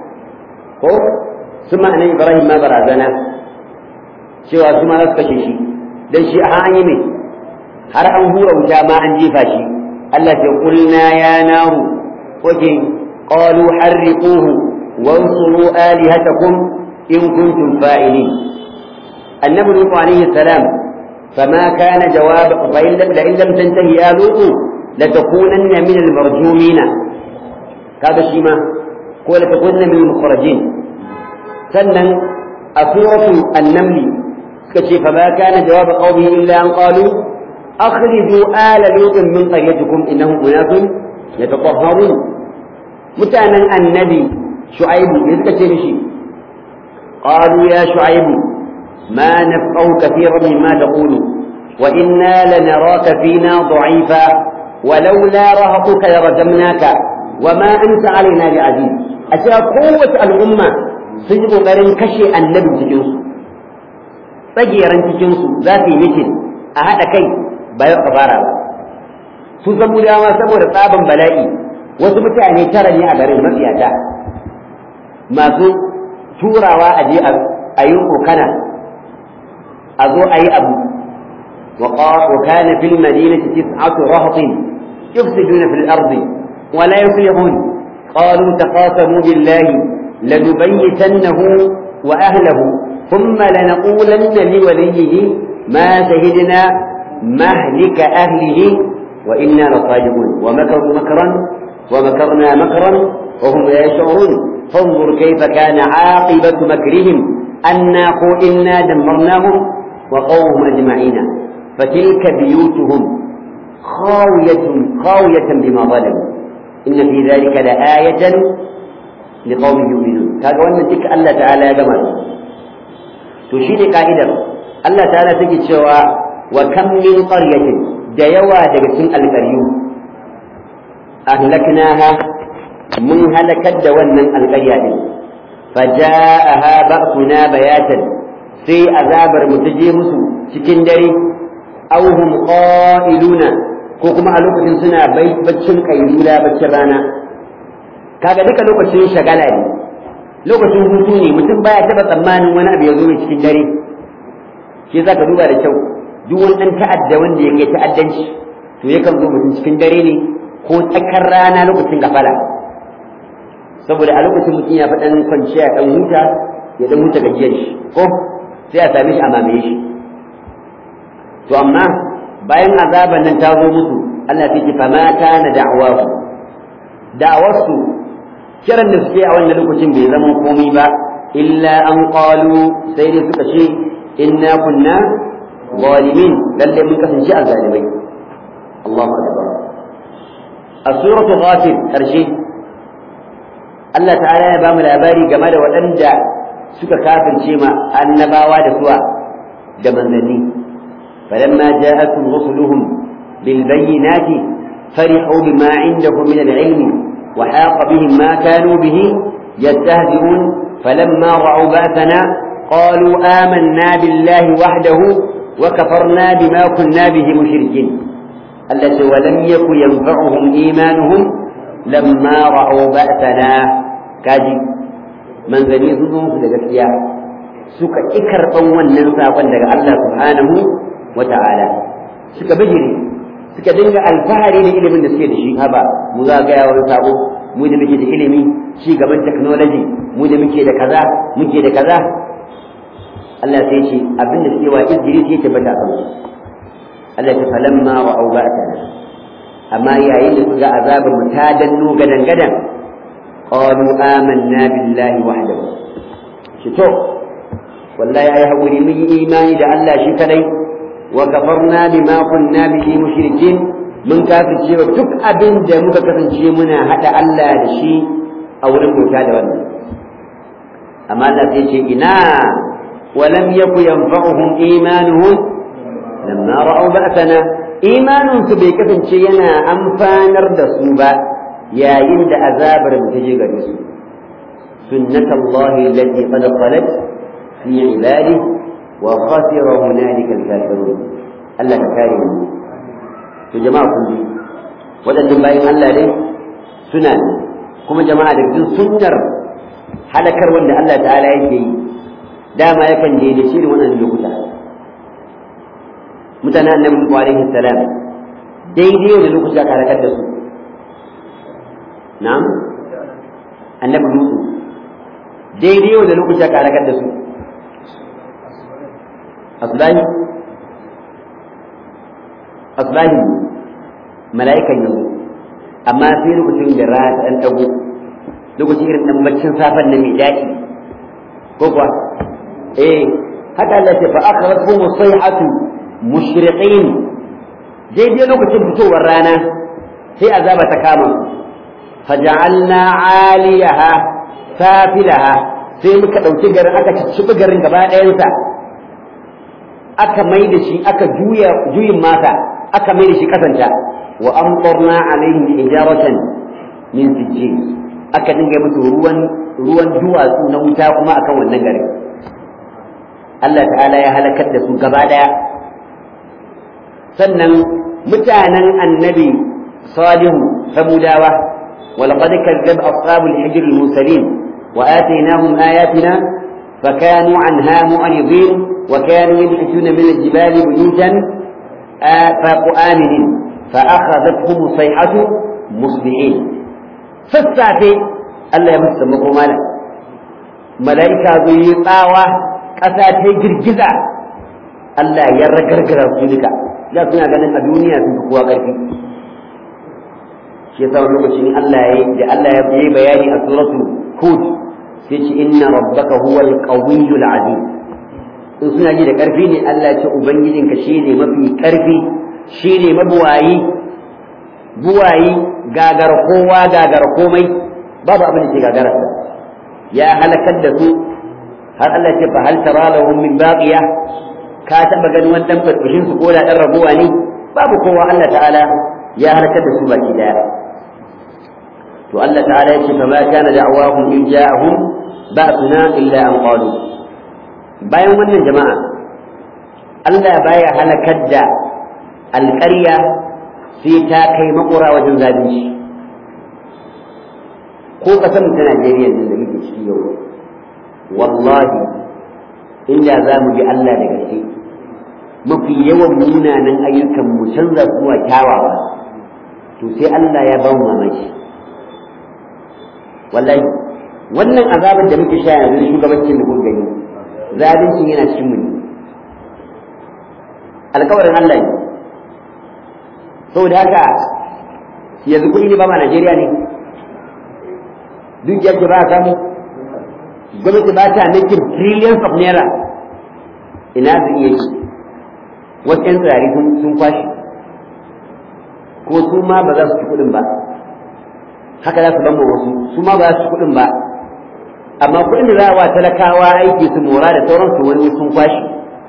ثم أن إبراهيم ما برزنا سوى ثم نسكش شيء dan shi a an yi mai har an hura wuta ma an jefa shi Allah ce kulna ya naru wace qalu harriquhu wansuru alihatakum in kuntum fa'ilin annabi nuhu alaihi salam فما كان جواب فإن لم لئن لم تنتهي يا لوط لتكونن من المرجومين هذا شيء ما هو لتكونن من المخرجين سنن أسورة النمل كشف فما كان جواب قومه إلا أن قالوا أخرجوا آل لوط من قريتكم إنهم أناس يتطهرون متانا النبي شعيب يذكر شيء قالوا يا شعيب ما نفقه كثيرا مما تقول وإنا لنراك فينا ضعيفا ولولا رهطك لرجمناك وما أنت علينا بعزيز أشياء قوة الأمة سجب غير كشي النبي تجنسو tsageran cikinsu za su yi mitin a haɗa kai ba yau ka fara ba su samudawa saboda tsaban bala'i wasu mutane tara ne a garin mafiyata masu turawa a je a yi kokana a zo a yi abu وكان في المدينة تسعة رهط يفسدون في الأرض ولا يصلحون قالوا تقاسموا بالله لنبيتنه وأهله ثم لنقولن لوليه ما شهدنا مهلك أهله وإنا لصادقون ومكروا مكرا ومكرنا مكرا وهم لا يشعرون فانظر كيف كان عاقبة مكرهم أنا إنا دمرناهم وقومهم أجمعين فتلك بيوتهم خاوية خاوية بما ظلموا إن في ذلك لآية لقوم يؤمنون كذا وأن تلك الله تعالى يا جماعة تشير قائدا الله تعالى تجد سوى وكم من قرية ديوى دقسم القريو أهلكناها من هلكت دوانا القرية فجاءها بأسنا بياتا في أذابر متجيمس سكندري أو هم قائلون كوكما ألوكة سنة بيت بتشن قيلولا بتشرانا kaga duka lokacin shagala ne lokacin hutu ne mutum baya taba tsammanin wani abu ya zo mai cikin dare shi za ka duba da kyau duk wani ɗan ta'adda wanda ya kai ta'addanci to yakan zo mutum cikin dare ne ko tsakar rana lokacin gafala saboda a lokacin mutum ya faɗan kwanciya ya ɗan huta ya ɗan huta gajiyar shi ko sai a same shi a mamaye shi to amma bayan azaban nan ta zo musu Allah sai ce fa ma kana da'awahu da'awarsu kiran da suke a wannan lokacin bai zama komai ba illa an qalu sai dai suka ce inna kunna zalimin lalle mun kasance a zalimai Allahu akbar a suratu ghafir karshe Allah ta'ala ya ba mu labari game da waɗanda suka kafirce ma annabawa da suwa da manzanni falamma ja'atuhum rusuluhum bil bayyinati farihu bima indahum min al-ilmi وحاق بهم ما كانوا به يستهزئون فلما رأوا بأسنا قالوا آمنا بالله وحده وكفرنا بما كنا به مشركين التي ولم يكن ينفعهم إيمانهم لما رأوا بأسنا كاجي من ذني ظلم في الجسيا suka ƙi karɓan wannan saƙon daga Allah subhanahu wa ta'ala suka bijiri suka dinga alfahari da ilimin da suke da shi haba mu za ga wani sabo mu da muke da ilimi ci gaban technology mu da muke da kaza muke da kaza Allah sai ce abin da suke wa izgiri sai ta bata kan Allah ta falamma wa auba'atana amma yayin da suka azabar mu ta danno gadan gadan qalu amanna billahi wahdahu shi to wallahi ai hakuri mun yi imani da Allah shi kadai وكفرنا بما كنا به مشركين من كافر cewa duk abin da muka kasance muna hada Allah da shi a wurin bauta da wannan amma Allah sai ce ina walam yaku yanfa'uhum imanuhum lamma ra'aw ba'athana imanun su bai kasance yana amfanar da su ba yayin da azabar mu ta je gare su sunnatullahi allati qad khalat fi ibadihi وخسر هنالك الكافرون الله كارم to jama'a kun ji waɗannan bayan Allah dai suna ne kuma jama'a da cikin sunnar halakar wanda Allah ta'ala yake yi dama yakan daidai shi da wannan lokuta mutanen annabi Musa alaihi salam daidai da lokuta ka halakar da su na'am annabi Musa daidai da lokuta ka halakar da su asbahi asbahi mala'ikan yanzu amma sai lokacin da rana ta dan dago lokacin irin dan baccin safan nan mai daɗi ko kuwa eh haka Allah ya fa akhrajakum sayhatu mushriqin daidai lokacin fitowar rana sai azaba ta kama faja'alna 'aliyaha safilaha sai muka ɗauki garin aka cicciɓi garin gaba ɗayansa aka mai da shi aka juya juyin mata aka mai da shi kasanta wa amtarna alaihim hijaratan min sijjin aka dinga musu ruwan ruwan duwatsu na wuta kuma akan wannan garin Allah ta'ala ya halakar da su gaba ɗaya sannan mutanen annabi salihu samudawa ولقد كذب أصحاب الحجر المرسلين وآتيناهم آياتنا فكانوا عنها معرضين وكانوا ينحتون من الجبال بيوتا آمنين فأخذتهم الصيحة مصبحين فالساعة ألا يمس مقومالا ملائكة ذي طاوة قساتي جرجزة ألا يرقرقر رسولك لا سنة ganin a duniya sun fi kowa ƙarfi shi yasa wani lokaci ne Allah ya da Allah ya yi bayani a suratu Hud sai ce inna rabbaka huwal qawiyyul aziz in suna ji da ƙarfi ne Allah ya ce ubangijinka shine mafi ƙarfi shine mabuwayi buwayi gagar kowa gagar komai babu abin da ke gagara ya halakar da su har Allah ce fa hal tara lahum min baqiya ka taba ganin wani dan farfashin su ko da dan rabuwa ne babu kowa Allah ta'ala ya halakar da su baki daya to Allah ta'ala ya ce fa ma kana da'awahum in ja'ahum ba'suna illa an qalu bayan wannan jama'a Allah baya halakar da alƙarya sai ta kai makura wajen zalunci ko ƙasar ta Najeriya da muke ciki yau wallahi inda za mu bi Allah da gaske mafi yawan munanan ayyukan mu canza zuwa kyawawa to sai Allah ya ba mu mamaki wallahi wannan azabin da muke sha yanzu shugabancin da kun gani zalunci yana cikin mu ne alƙawarin Allah ne saboda haka yanzu kuɗi ne ba ma Najeriya ne duk yadda ba a samu gwamnati ba ta making trillions of naira ina su iya yi wasu 'yan tsirari sun kwashe ko su ma ba za su ci kuɗin ba haka za su bamba wasu su ma ba za su ci kuɗin ba amma kuɗin da za a wa talakawa aiki su mora da sauransu wani sun kwashe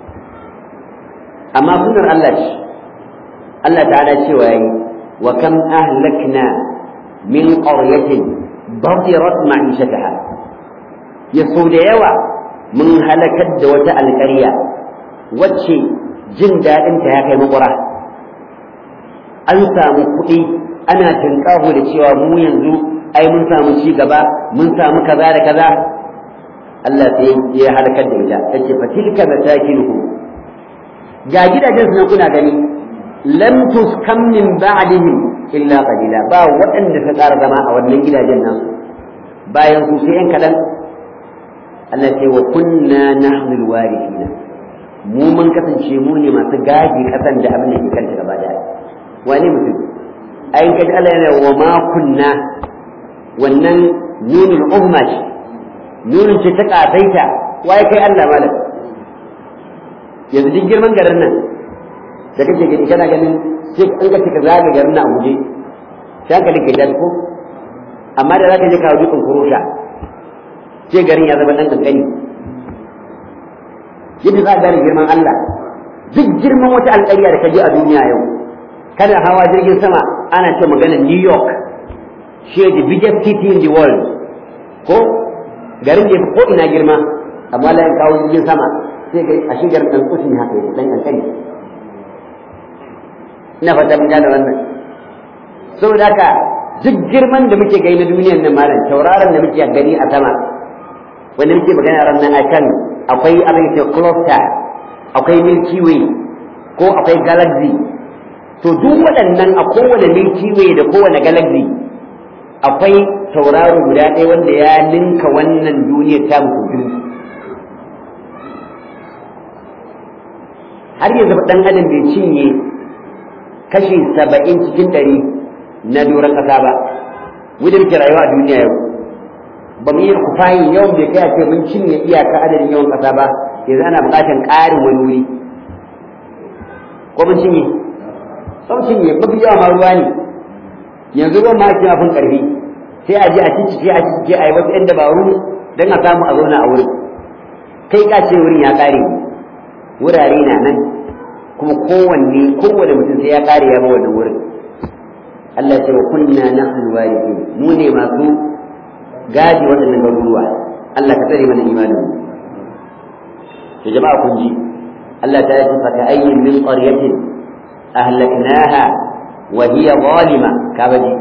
amma sunan Allah ce Allah ta'ala cewa yayi wa kam ahlakna min qaryatin batirat ma'ishataha ya so da yawa mun halakar da wata alƙarya wacce jin daɗin ta ya kai makura an samu kuɗi ana tunƙaho da cewa mu yanzu ai mun samu ci gaba mun samu kaza da kaza Allah sai ya halakar da ita tace fatilka masakinuhum ga gidajen su kuna gani lam tuskam min ba'dihim illa qalila ba waɗanda ka tsara zama a wannan gidajen nan bayan su sai yan kaɗan Allah ce wa kunna nahnu alwarithina mu mun kasance mu ne masu gaji kasan da abin da ke kanta gaba daya wani mutum ayin kaji Allah yana wa ma kunna wannan nunul umma ce nunun ce ta kafaita waye kai Allah malam yanzu duk girman garin nan da kake gani kana ganin sai an ka cika zaga garin nan a guje sai hankalin ka tashi ko amma da zaka je ka dutsen kurosha sai garin ya zama dan kankani yadda za ka gane girman Allah duk girman wata alƙarya da ka je a duniya yau kana hawa jirgin sama ana ce magana New York shi the biggest city in the world ko garin da ko ina girma amma la kawo jirgin sama sai ga a shigar dan kusin haka yake dan kankani ina fata mun gane wannan saboda haka duk girman da muke gani na duniyar nan malam tauraron da muke gani a sama wanda muke magana ran nan akan akwai abin da cluster akwai milky way ko akwai galaxy to duk waɗannan a kowane milky way da kowane galaxy akwai tauraro guda ɗaya wanda ya ninka wannan duniyar ta mutu har yanzu ɗan adam bai cinye kashi saba'in cikin ɗari na doron ƙasa ba mu da muke rayuwa a duniya yau ba mu yi kufayin yawan bai kai a ce mun cinye iyaka adadin yawan ƙasa ba yanzu ana buƙatar ƙarin wani wuri ko mun cinye sun cinye mafi yawa ma ruwa ne yanzu ruwan ma ake mafin ƙarfi sai a je a ciccike a ciccike a yi wasu ‘yan dabaru don a samu a zauna a wurin kai ka ce wurin ya ƙare wurare na nan kuma kowanne kowane mutum sai ya ƙare ya ba wannan wurin Allah ce wa kunna nahnu warithin mu ne masu gaji waɗannan garuruwa Allah ka tsare mana imanin to jama'a kun ji Allah ta yi fa ka ayyin min qaryatin ahlaknaha wa hiya zalima ka baji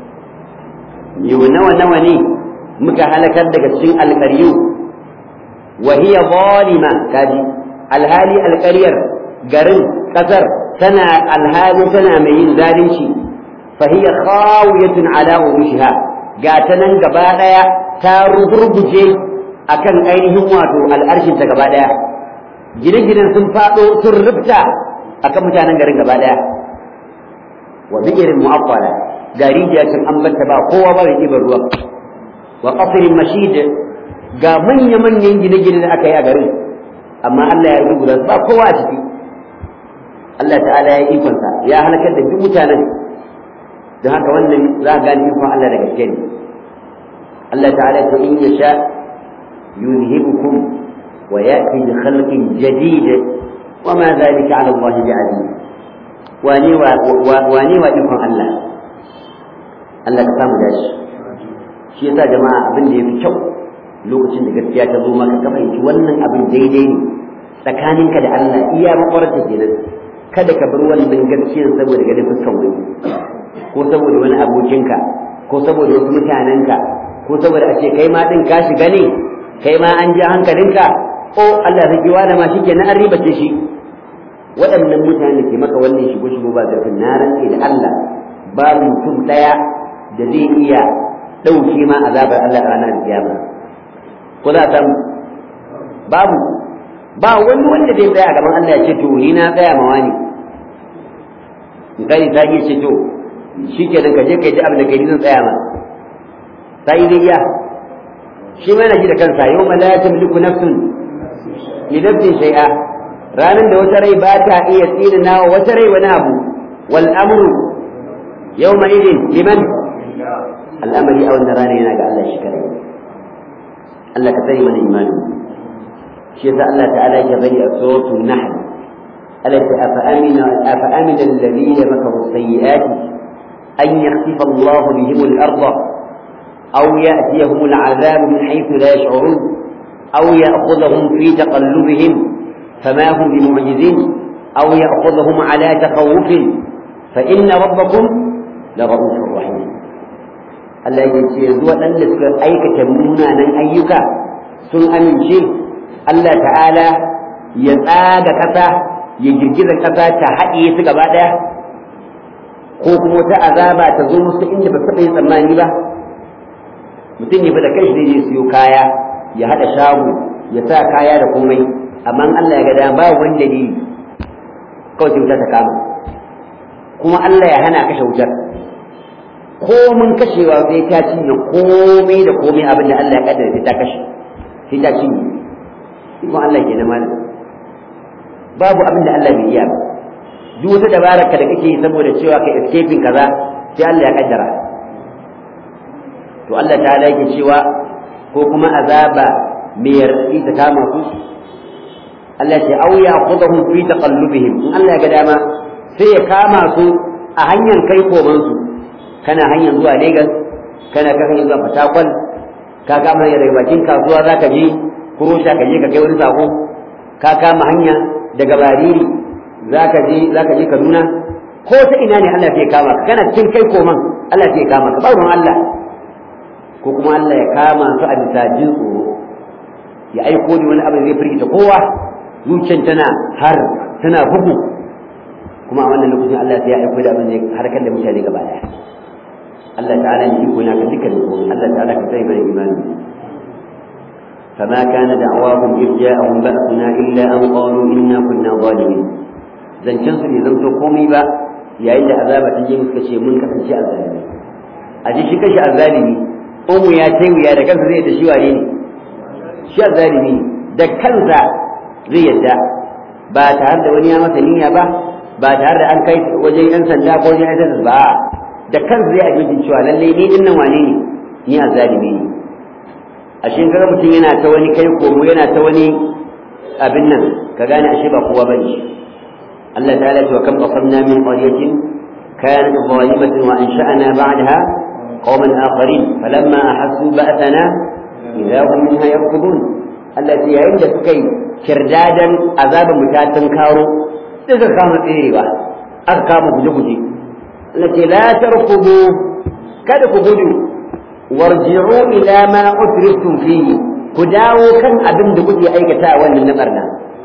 yau nawa nawa ne muka halakar daga cikin alƙaryu wa hiya zalima kaji alhali alƙaryar garin ƙasar tana alhali tana mai yin zalunci fa hiya khawiyatun ala urushiha ga ta nan gaba daya ta rugurguje akan ainihin wato al'arshin ta gaba daya gine-ginen sun fado sun rubta akan mutanen garin gaba daya wa bi'irin mu'affala ga rijiya sun ambata ba kowa ba mai ɗiban ruwa wa qasrin mashid ga manya-manyan gine-gine da aka yi a garin amma Allah ya yi guda ba kowa a ciki Allah ta'ala ya yi ikonsa ya halakar da duk mutanen don haka wannan za a gane ikon Allah da gaske ne Allah ta'ala ta in ya sha yuzhibukum wa ya'ti bi khalqin jadid wa ma dhalika 'ala Allah bi'aziz wani wa wani wa ikon Allah Allah ka samu dashi shi yasa jama'a abin da yafi kyau lokacin da gaskiya ta zo maka ka fahimci wannan abin daidai ne tsakaninka da Allah iya makwarta kenan kada ka bar wannan gaskiyar saboda ganin fuskan wani ko saboda wani abokinka ko saboda wasu mutanenka ko saboda a ce kai ma din ka shiga ne kai ma an ji hankalinka ko Allah zai kiwa da ma shi kenan an ribace shi waɗannan mutane ke maka wannan shigo shigo ba zafin na rantse da Allah ba mutum ɗaya da zai iya ɗauke ma azabar Allah a ranar kiyama ko za a babu ba wani wanda zai tsaya a gaban Allah ya ce to ni na tsaya ma wani misali ta iya ce to shi ke ka je ka yi abin da kai zan tsaya ma ta yi zai iya shi ma na ji da kansa yau ma la tamliku nafsun li nafsin shay'a ranar da wata rai ba ta iya tsina wa wata rai wani abu wal amru yawma idin liman al'amari a wannan rana yana ga Allah shi kare Allah ka sani mana imani shi yasa Allah ta'ala ya bari a suratul nahl التي أفأمن أفأمن الذين مكروا السيئات أن يخسف الله بهم الأرض أو يأتيهم العذاب من حيث لا يشعرون أو يأخذهم في تقلبهم فما هم بمعجزين أو يأخذهم على تخوف فإن ربكم لرؤوف رحيم Allah ya ce yanzu waɗanda suka aikata munanan ayyuka sun amince Allah ta'ala ya tsaga ƙasa ya girgiza ƙasa ta haɗiye su gaba ɗaya ko kuma wata azaba ta zo musu inda ba taɓa yin tsammani ba mutum ne fa da kai zai je siyo kaya ya haɗa shago ya sa kaya da komai amma Allah ya ga dama ba wani dalili kawai sai wuta ta kama kuma Allah ya hana kashe wutar ko mun kashewa sai ta cinye komai da komai abin da Allah ya kaddara sai ta kashe sai ta cinye ikon Allah ke na malam babu abin da Allah bai iya ba duk wata dabarar ka da kake yi saboda cewa ka escaping kaza sai Allah ya kaddara to Allah ta yake cewa ko kuma azaba mai yardi ta kama su Allah ce au ya khudahum fi taqallubihim in Allah ya ga dama sai ya kama su a hanyar kai koman su kana hanyar zuwa Lagos kana kan hanyar zuwa Fatakwal ka kama hanyar daga bakin kasuwa zaka je kurosha ka je ka kai wani sako ka kama hanya daga Bariri zaka je zaka je Kaduna ko ta ina ne Allah zai kama ka kana cikin kai koman Allah zai kama ka ba Allah ko kuma Allah ya kama su a bisa jin tsoro ya aiko da wani abu zai firgita kowa zuciyar tana har tana bugu kuma a wannan lokacin Allah sai ya aiko da abin da harkar da mutane gaba daya Allah ta'ala ne iko yana kan dukkan komai Allah ta'ala ka sai mana imani فما كان دعواهم إذ جاءهم بأسنا إلا أن قالوا إنا كنا ظالمين zancen su bai zanto komai ba yayin da azaba ta je suka ce mun kasance azzalimi a ji shi kashi azzalimi umu ya tai wuya da kansa zai da shi wane ne shi azzalimi da kansa zai yadda ba tare da wani ya masa niyya ba ba tare da an kai wajen yan sanda ko wajen yan ba da kansa zai ajin cewa lallai ni din nan wane ne ni azzalimi ne ashe kaga mutum yana ta wani kai komo yana ta wani abin nan ka gane ashe ba kowa bane Allah ta'ala ce wa kam qasamna min qaryatin kanat zalimatan wa ansha'na ba'daha qauman akharin falamma ahassu ba'athana idza hum minha yarkudun Allah ce yayin da suka yi kirdadan azabin mutatan karo suka kama tserewa aka kama guje-guje Allah ce la tarkubu kada ku gudu warji'u ila ma utriftum fihi ku dawo kan abin da kuke aikata wannan na barna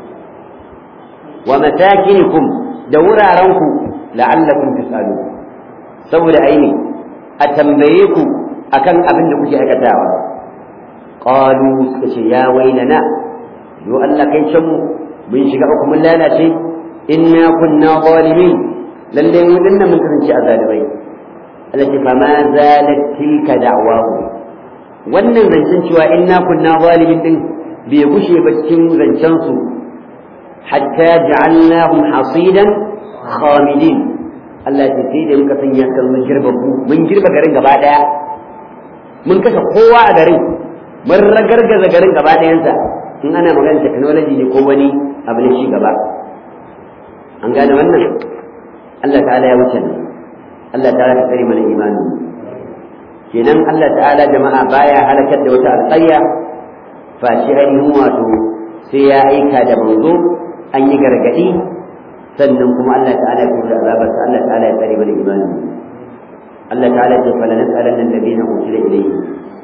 wa matakinikum da wurarenku la'allakum tusalu saboda aini a tambaye ku akan abin da kuke aikatawa qalu suka ce ya wailana yo Allah kai can mu mun shiga uku mun lalace inna kunna zalimin lalle mu dinnan mun kasance azalimai التي فما زالت تلك دعواه wannan zancen cewa inna kunna zalimin din bai gushe ba cikin zancen su hatta ja'alnahum hasidan khamidin Allah ya sai da muka sanya kan mun girbabu mun girba garin gaba daya mun kashe kowa a garin mun ragargaza garin gaba dayansa in ana magana technology ne ko wani abu ne shi gaba an gane wannan Allah ta'ala ya wuce ne Allah ta'ala ka tsare mana imani kenan Allah ta'ala jama'a baya halakar da wata alƙarya fashi ainihin wato sai ya aika da manzo an yi gargaɗi sannan kuma Allah ta'ala ya kuma azabarsa Allah ta'ala ya tsare mana imani Allah ta'ala ya fala nas'alanna alladhina ursila ilayhi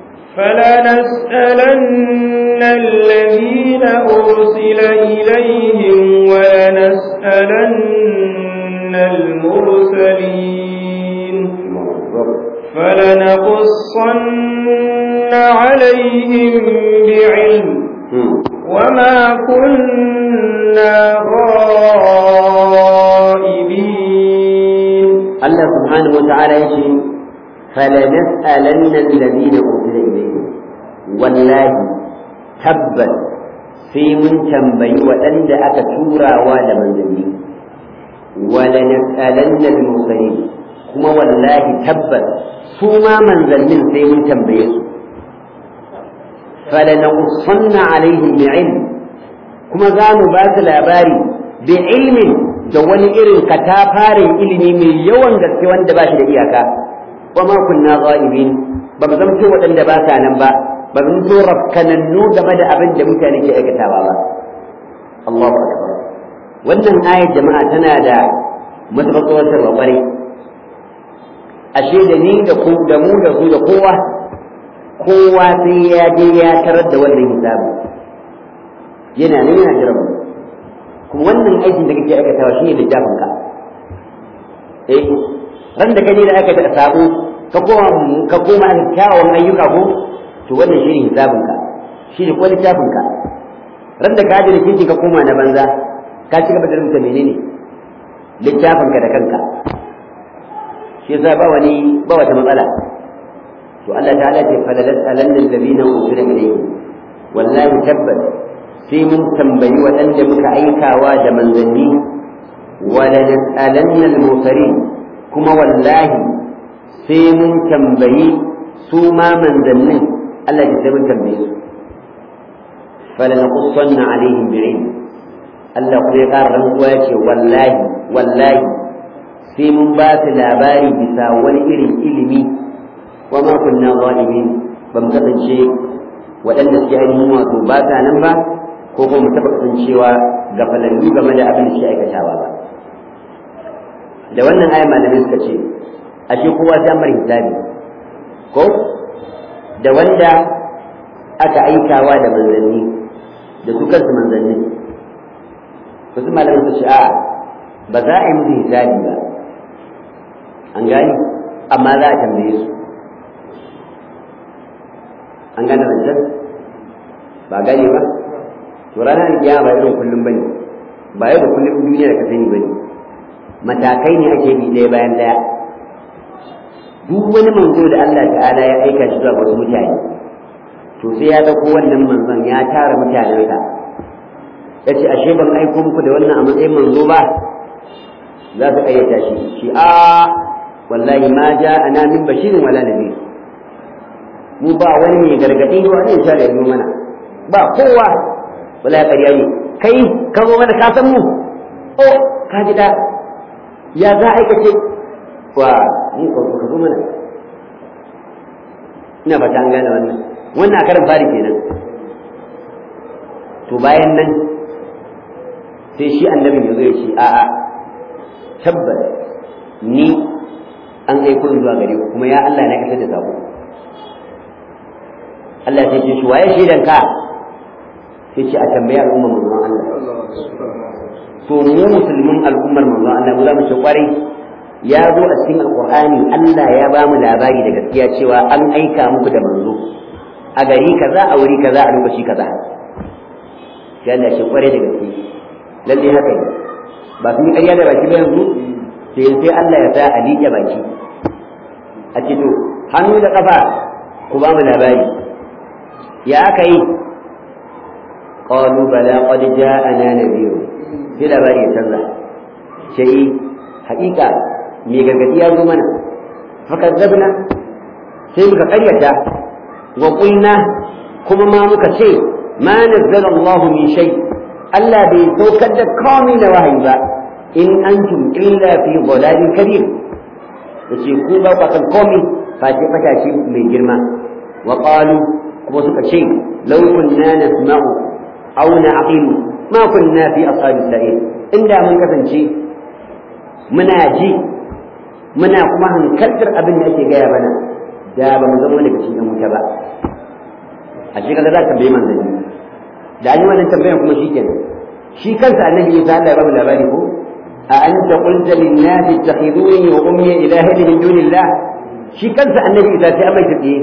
فلنسألن الذين أرسل إليهم ولنسألن المرسلين فلنقصن عليهم بعلم وما كنا غائبين الله سبحانه وتعالى يشي فلنسألن الذين أرسل إليهم والله تبت في من تنبي وأن أكتورا ولا منزلين ولنسألن المرسلين kuma wallahi tabbas su ma manzannin sai mun tambaye su falanaqussanna alaihim bi'ilm kuma za mu ba su labari bi ilmin da wani irin katafaren ilimi mai yawan gaske wanda ba shi da iyaka wa ma kunna ghaibin ba mu zamto waɗanda ba sa nan ba ba mu zo rafkanannu game da abin da mutane ke aikatawa ba Allahu akbar wannan ayar jama'a tana da matuƙar tsawatarwa ƙwarai ashe da ni da ku da mu da su da kowa kowa sai ya je ya tarar da wannan hisabi yana nan yana jiran kuma wannan aikin da kake aikatawa shine littafin ka eh ran da kaje da aka ta sabo ka koma ka koma kyawawan ayyuka ko to wannan shine hisabin ka shine ko littafin ka ran da ka je da kinki ka koma na banza ka ci gaba da rubuta menene littafin ka da kanka shi yasa ba wani ba wata matsala to Allah ta'ala ce falalat alanna alladhina usila ilayhi wallahi tabbat sai mun tambayi waɗanda muka aikawa da manzanni wala nas'alanna al-mursalin kuma wallahi sai mun tambayi su ma manzannin Allah ya sai mun tambaye su falanaqussanna alaihim bi'ilm Allah kuma ya ƙara rantsuwa ya ce wallahi wallahi sai mun ba su labari bisa wani irin ilimi wa ma kunna zalimin ba mu kasance waɗanda suke ainihin wato ba sa nan ba ko kuma mu taɓa kasancewa ga falallu game da abin da suke aikatawa ba da wannan ayan malamai suka ce ashe kowa sai an bar hisabi ko da wanda aka aikawa da manzanni da su kansu manzanni wasu malamai su ce a'a ba za a yi musu hisabi ba an gani amma za a tambaye su an gane zancen ba gane ba to ranar kiyama ba irin kullum bane ba yau da kullum duniya da ka sani bane matakai ne ake bi ɗaya bayan ɗaya duk wani manzo da Allah ta'ala ya aika shi zuwa wasu mutane to sai ya dauko wannan manzon ya tara mutanensa ya ce ashe ban aiko muku da wannan a matsayin manzo ba za su ƙayyata shi shi a wallahi ma ja ana min bashirin wala nabi mu ba wani mai gargaɗi ba wani ya da mana ba kowa wala ƙarya ne kai ka zo mana ka san mu oh ka ji da ya za a aikace wa mu ka zo mana ina ba ta an gane wannan wannan a karin fari kenan to bayan nan sai shi annabin ya zo ya ce a'a tabbas ni an aiko zuwa gare ku kuma ya Allah na isar da sako Allah sai ce shi waye shaidan ka sai ce a tambaya al'ummar manzon Allah to mu musulmin al'ummar manzon Allah mu za mu ce kwarai ya zo a cikin alqur'ani Allah ya ba mu labari da gaskiya cewa an aika muku da manzo a gari kaza a wuri kaza a lokaci kaza sai Allah shi kwarai da gaske lalle haka ne ba sun yi ƙarya da baki ba yanzu sai sai Allah ya sa a liƙe baki a ce to hannu da ƙafa ku ba mu labari ya aka yi qalu bala qad ja'ana nadhir sai labari ya canza sai haƙiƙa mai gargadi ya zo mana fakazzabna sai muka ƙaryata wa qulna kuma ma muka ce ma nazzala Allah min shay Allah bai saukar da komai da wahayi ba in antum illa fi dhalalin kabir yace ku ba ku kan komai face fatashi mai girma wa qalu kuma suka ce law kunna nasma'u aw na'qilu ma kunna fi ashabi sa'ir inda mun kasance muna ji muna kuma hankaltar abin da ake gaya mana da ba mu zama daga cikin wuta ba a shi kaga za ka bai manzanni da an yi wannan tambayar kuma shi kenan shi kansa annabi Isa Allah ya ba mu labari ko a anta qulta lin nasi ittakhiduni wa ummi ilahin min dunillah shi kansa annabi Isa sai amai tsiye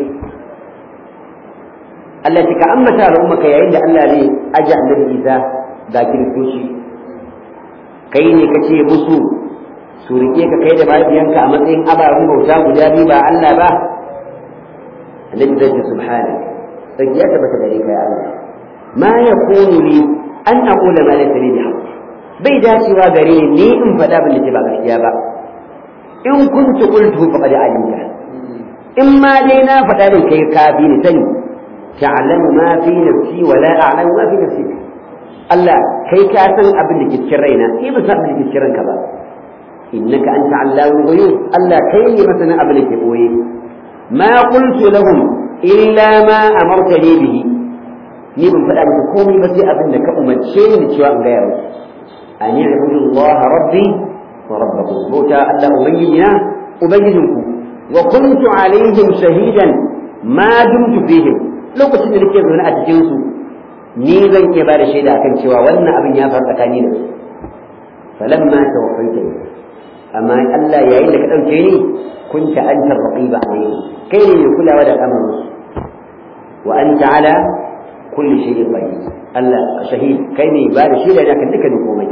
Allah ya ka ammata al'ummaka yayin da Allah ne aje annabi Isa ga kiristoci kai ne kace musu su rike ka kai da mahaifiyanka a matsayin ababen bauta guda biyu ba Allah ba annabi zai ce subhanak sai ya tabbata gare ka ya Allah ma yakunu li an aqula ma laysa li bihaq bai dacewa gare ni in faɗa bin da ba gaskiya ba in kuntu qultu faqad alimta in ma dai na faɗa din kai kafi ni sani ta'lamu ma fi nafsi wa la a'lamu ma fi nafsi Allah kai ka san abin da ke cikin raina ni ba san abin da ke cikin ranka ba innaka anta allamul ghuyub Allah kai ne masanin abin da ke boye ma qultu lahum illa ma amartani bihi ni ban faɗa maka komai ba sai abin da ka umarce ni cewa in gaya musu an ya'budu Allah rabbi wa rabbakum bauta Allah ubangijina ubangijinku wa kuntu alaihim shahidan ma dumtu fihim lokacin da nake zaune a cikin su ni zan iya bada shaida akan cewa wannan abin ya faru tsakani da su falamma tawaffaitani amma Allah yayin da ka dauke ni kunta anta raqiba alayhi kai ne mai kulawa da al'amarin wa anta ala kulli shay'in qadir Allah shahid kai ne ba da shaida da kan dukkanin komai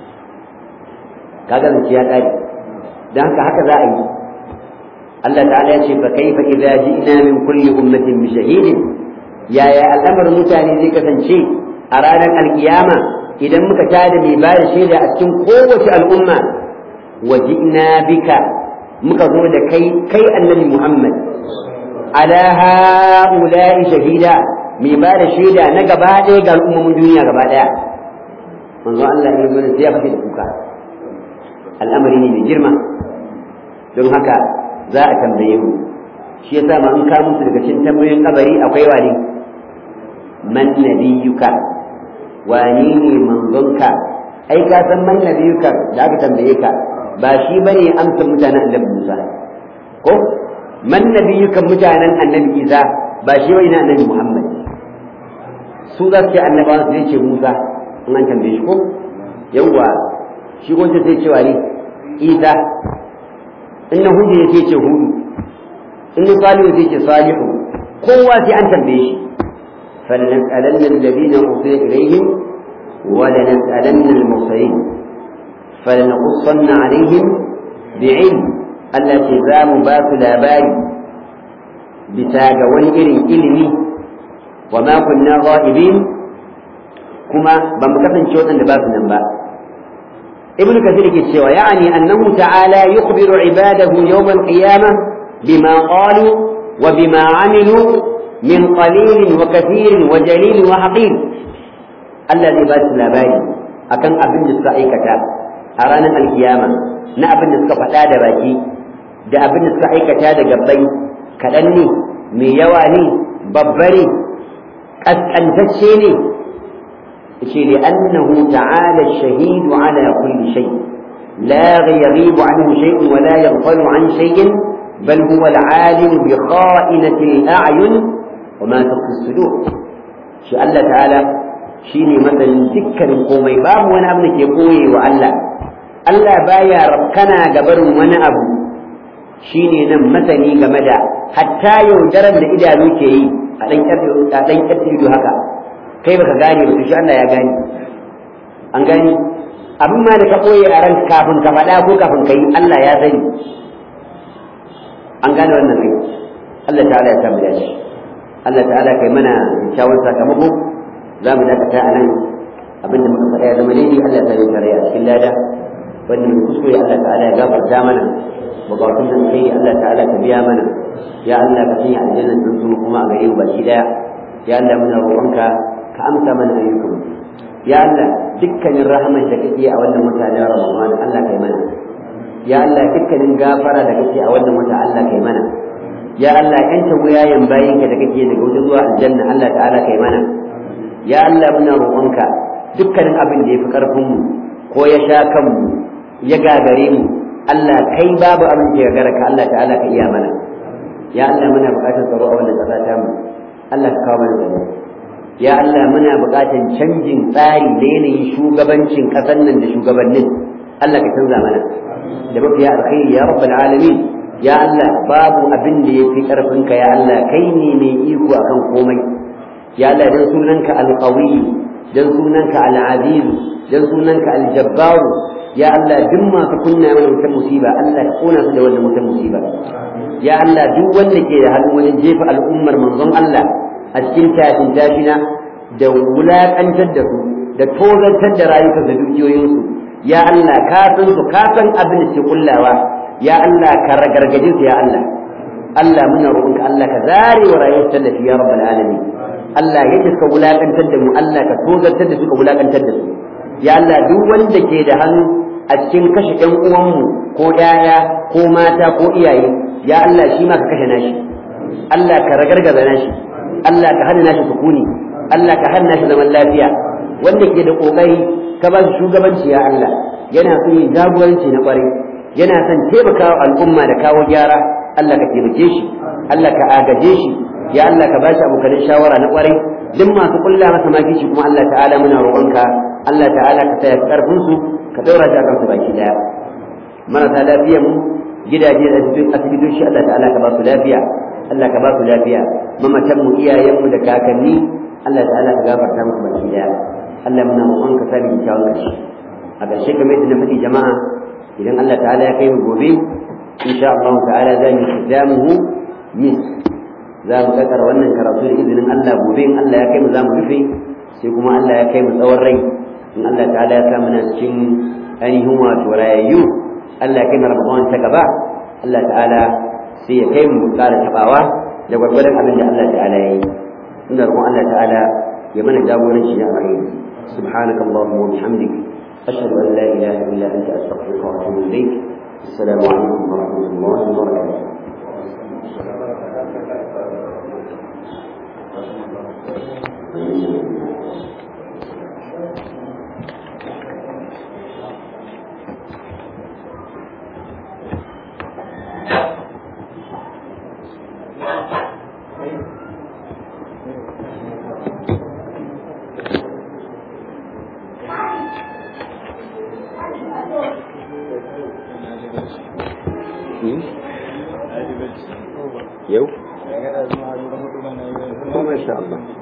kaga zance ya kare dan haka haka za a yi Allah ta'ala ya ce fa kaifa idza ji'na min kulli ummatin bi shahidin yaya al'amarin mutane zai kasance a ranar alkiyama idan muka tada mai ba da shaida a cikin kowace al'umma wa ji'na bika muka zo da kai kai annabi Muhammad ala ha'ula'i shahida mai ba da shaida na gaba ɗaya ga al'ummomin duniya gaba ɗaya manzo Allah ya zo sai ya fashe da kuka al'amari ne mai girma don haka za a tambaye mu shi yasa ma in ka musu daga cikin tambayoyin kabari akwai wani man nabiyuka wani ne manzonka ai ka san man nabiyuka da aka tambaye ka ba shi bane amsa mutanen annabi Musa ko man nabiyuka mutanen annabi Isa ba shi bane annabi Muhammad su za su ce annabawan su zai ce Musa in an tambaye shi ko yawwa shi gonta sai ce wani Isa in na hudu ya ce hudu in na salihu sai ce salihu kowa sai an tambaye shi فلنسألن الذين أرسل إليهم ولنسألن المرسلين فلنقصن عليهم بعلم التي زام باس labari bisa ga wani irin ilimi wa ma kunna ghaibin kuma ba mu kasance waɗanda ba su nan ba ibnu kathir ke cewa ya'ani annahu ta'ala yukhbiru ibadahu yawm al-qiyamah bima qalu wa bima amilu min qalil wa kathir wa jalil wa haqir Allah zai ba su labari akan abin da suka aikata a ranar alkiyama na abin da suka faɗa da baki da abin da suka aikata da gabbai kaɗan ne mai yawa ne babba ne ƙasƙantacce ne ce li annahu ta'ala shahidu ala kulli shay la yaghibu anhu shay'un wa la yaghfalu an shay'in bal huwa al-alim bi kha'inati al-a'yun wa ma tukhfi as-sudur shi Allah ta'ala shine masanin dukkanin komai babu wani abu da ke koye wa Allah Allah baya rabkana ga barin wani abu shine nan masani game da hatta yaudarar da idanu ke yi a ɗan ƙarfi haka kai baka gane ba shi Allah ya gane an gane abin ma da ka ɓoye a ran kafin ka faɗa ko kafin ka yi Allah ya sani an gane wannan kai Allah ta'ala ya samu dace Allah ta'ala kai mana kyawun sakamako za mu dakata a nan abin da muka faɗa ya zama daidai Allah ta yi tare a cikin lada wannan kuskure Allah ta'ala ya gafarta mana bukatun da kai Allah ta'ala ka biya mana ya Allah ka sanya aljanna din su kuma a gare mu baki daya ya Allah muna roƙonka ka amsa mana ayyukan mu ya Allah dukkanin rahman da kake a wannan mutane Ramadan Allah kai mana ya Allah dukkanin gafara da kake a wannan wata Allah kai mana ya Allah yanta wuyayen bayinka da kake daga wuta zuwa aljanna Allah ta'ala kai mana ya Allah muna roƙonka dukkanin abin da ya fi ƙarfin mu ko ya sha kanmu ya gagare mu Allah kai babu abin da ya gagara ka Allah ta'ala ka iya mana ya Allah muna buƙatar tsaro a wannan ƙasa ta mu Allah ka kawo mana tsaro ya Allah muna buƙatar canjin tsari da yanayin shugabancin ƙasar nan da shugabannin Allah ka canza mana da mafiya alkhairi ya rabbal alamin ya Allah babu abin da yafi karfin ka ya Allah kai ne mai iko akan komai ya Allah dan sunanka alqawi dan sunanka alaziz dan sunanka aljabbar ya Allah duk masu kunna mana wutar musiba Allah ka kona su da wannan wutar musiba ya Allah duk wanda ke da hannu wajen jefa al'ummar manzon Allah a cikin tashin tashina da wulakantar da su da tozartar da rayukan da dukiyoyinsu ya Allah ka san su ka san abin da ke kullawa ya Allah ka ragargaje su ya Allah Allah muna roƙonka Allah ka zare wa rayuwar tallafi ya rabbal alamin Allah ya suka wulakantar da mu Allah ka tozartar da suka wulakantar da su ya Allah duk wanda ke da hannu a cikin kashe ƴan uwanmu ko ƴaƴa ko mata ko iyaye ya Allah shi ma ka kashe nashi Allah ka ragargaza nashi Allah ka hana nashi sukuni Allah ka hana nashi zaman lafiya wanda ke da kokari ka ba shi shugabanci ya Allah yana so yin jagoranci na kwarai yana son taimakawa al'umma da kawo gyara Allah ka taimake shi Allah ka agaje shi ya Allah ka ba shi abokanin shawara na kwarai duk masu kulla masa makici kuma Allah ta'ala muna roƙonka Allah ta'ala ka taya karfin su ka daura shi akan su baki daya marasa lafiya mu gidaje da asibitoci Allah ta'ala ka ba su lafiya Allah ka ba su lafiya mamatan mu iyayen mu da kakanni Allah ta'ala ka gafarta musu baki daya Allah muna roƙon ka sani kyawun ƙarshe a ƙarshe kamar yadda na faɗi jama'a idan Allah ta'ala ya kai mu gobe insha Allah ta'ala za mu hidamuhu mis za mu kakar wannan karatu da izinin Allah gobe in Allah ya kai mu za mu rufe sai kuma Allah ya kai mu tsawon rai in Allah ta'ala ya sa muna cikin ainihin wato rayayyu Allah ya kai mu Ramadan ta gaba Allah ta'ala sai ya kai mu ƙara tabawa da gwargwadon abin da Allah ta'ala ya yi ina roƙon Allah ta'ala ya mana jagoranci da alkhairi سبحانك اللهم وبحمدك أشهد أن لا إله إلا أنت أستغفرك وأتوب إليك السلام عليكم ورحمة الله وبركاته yau? Masha Allah.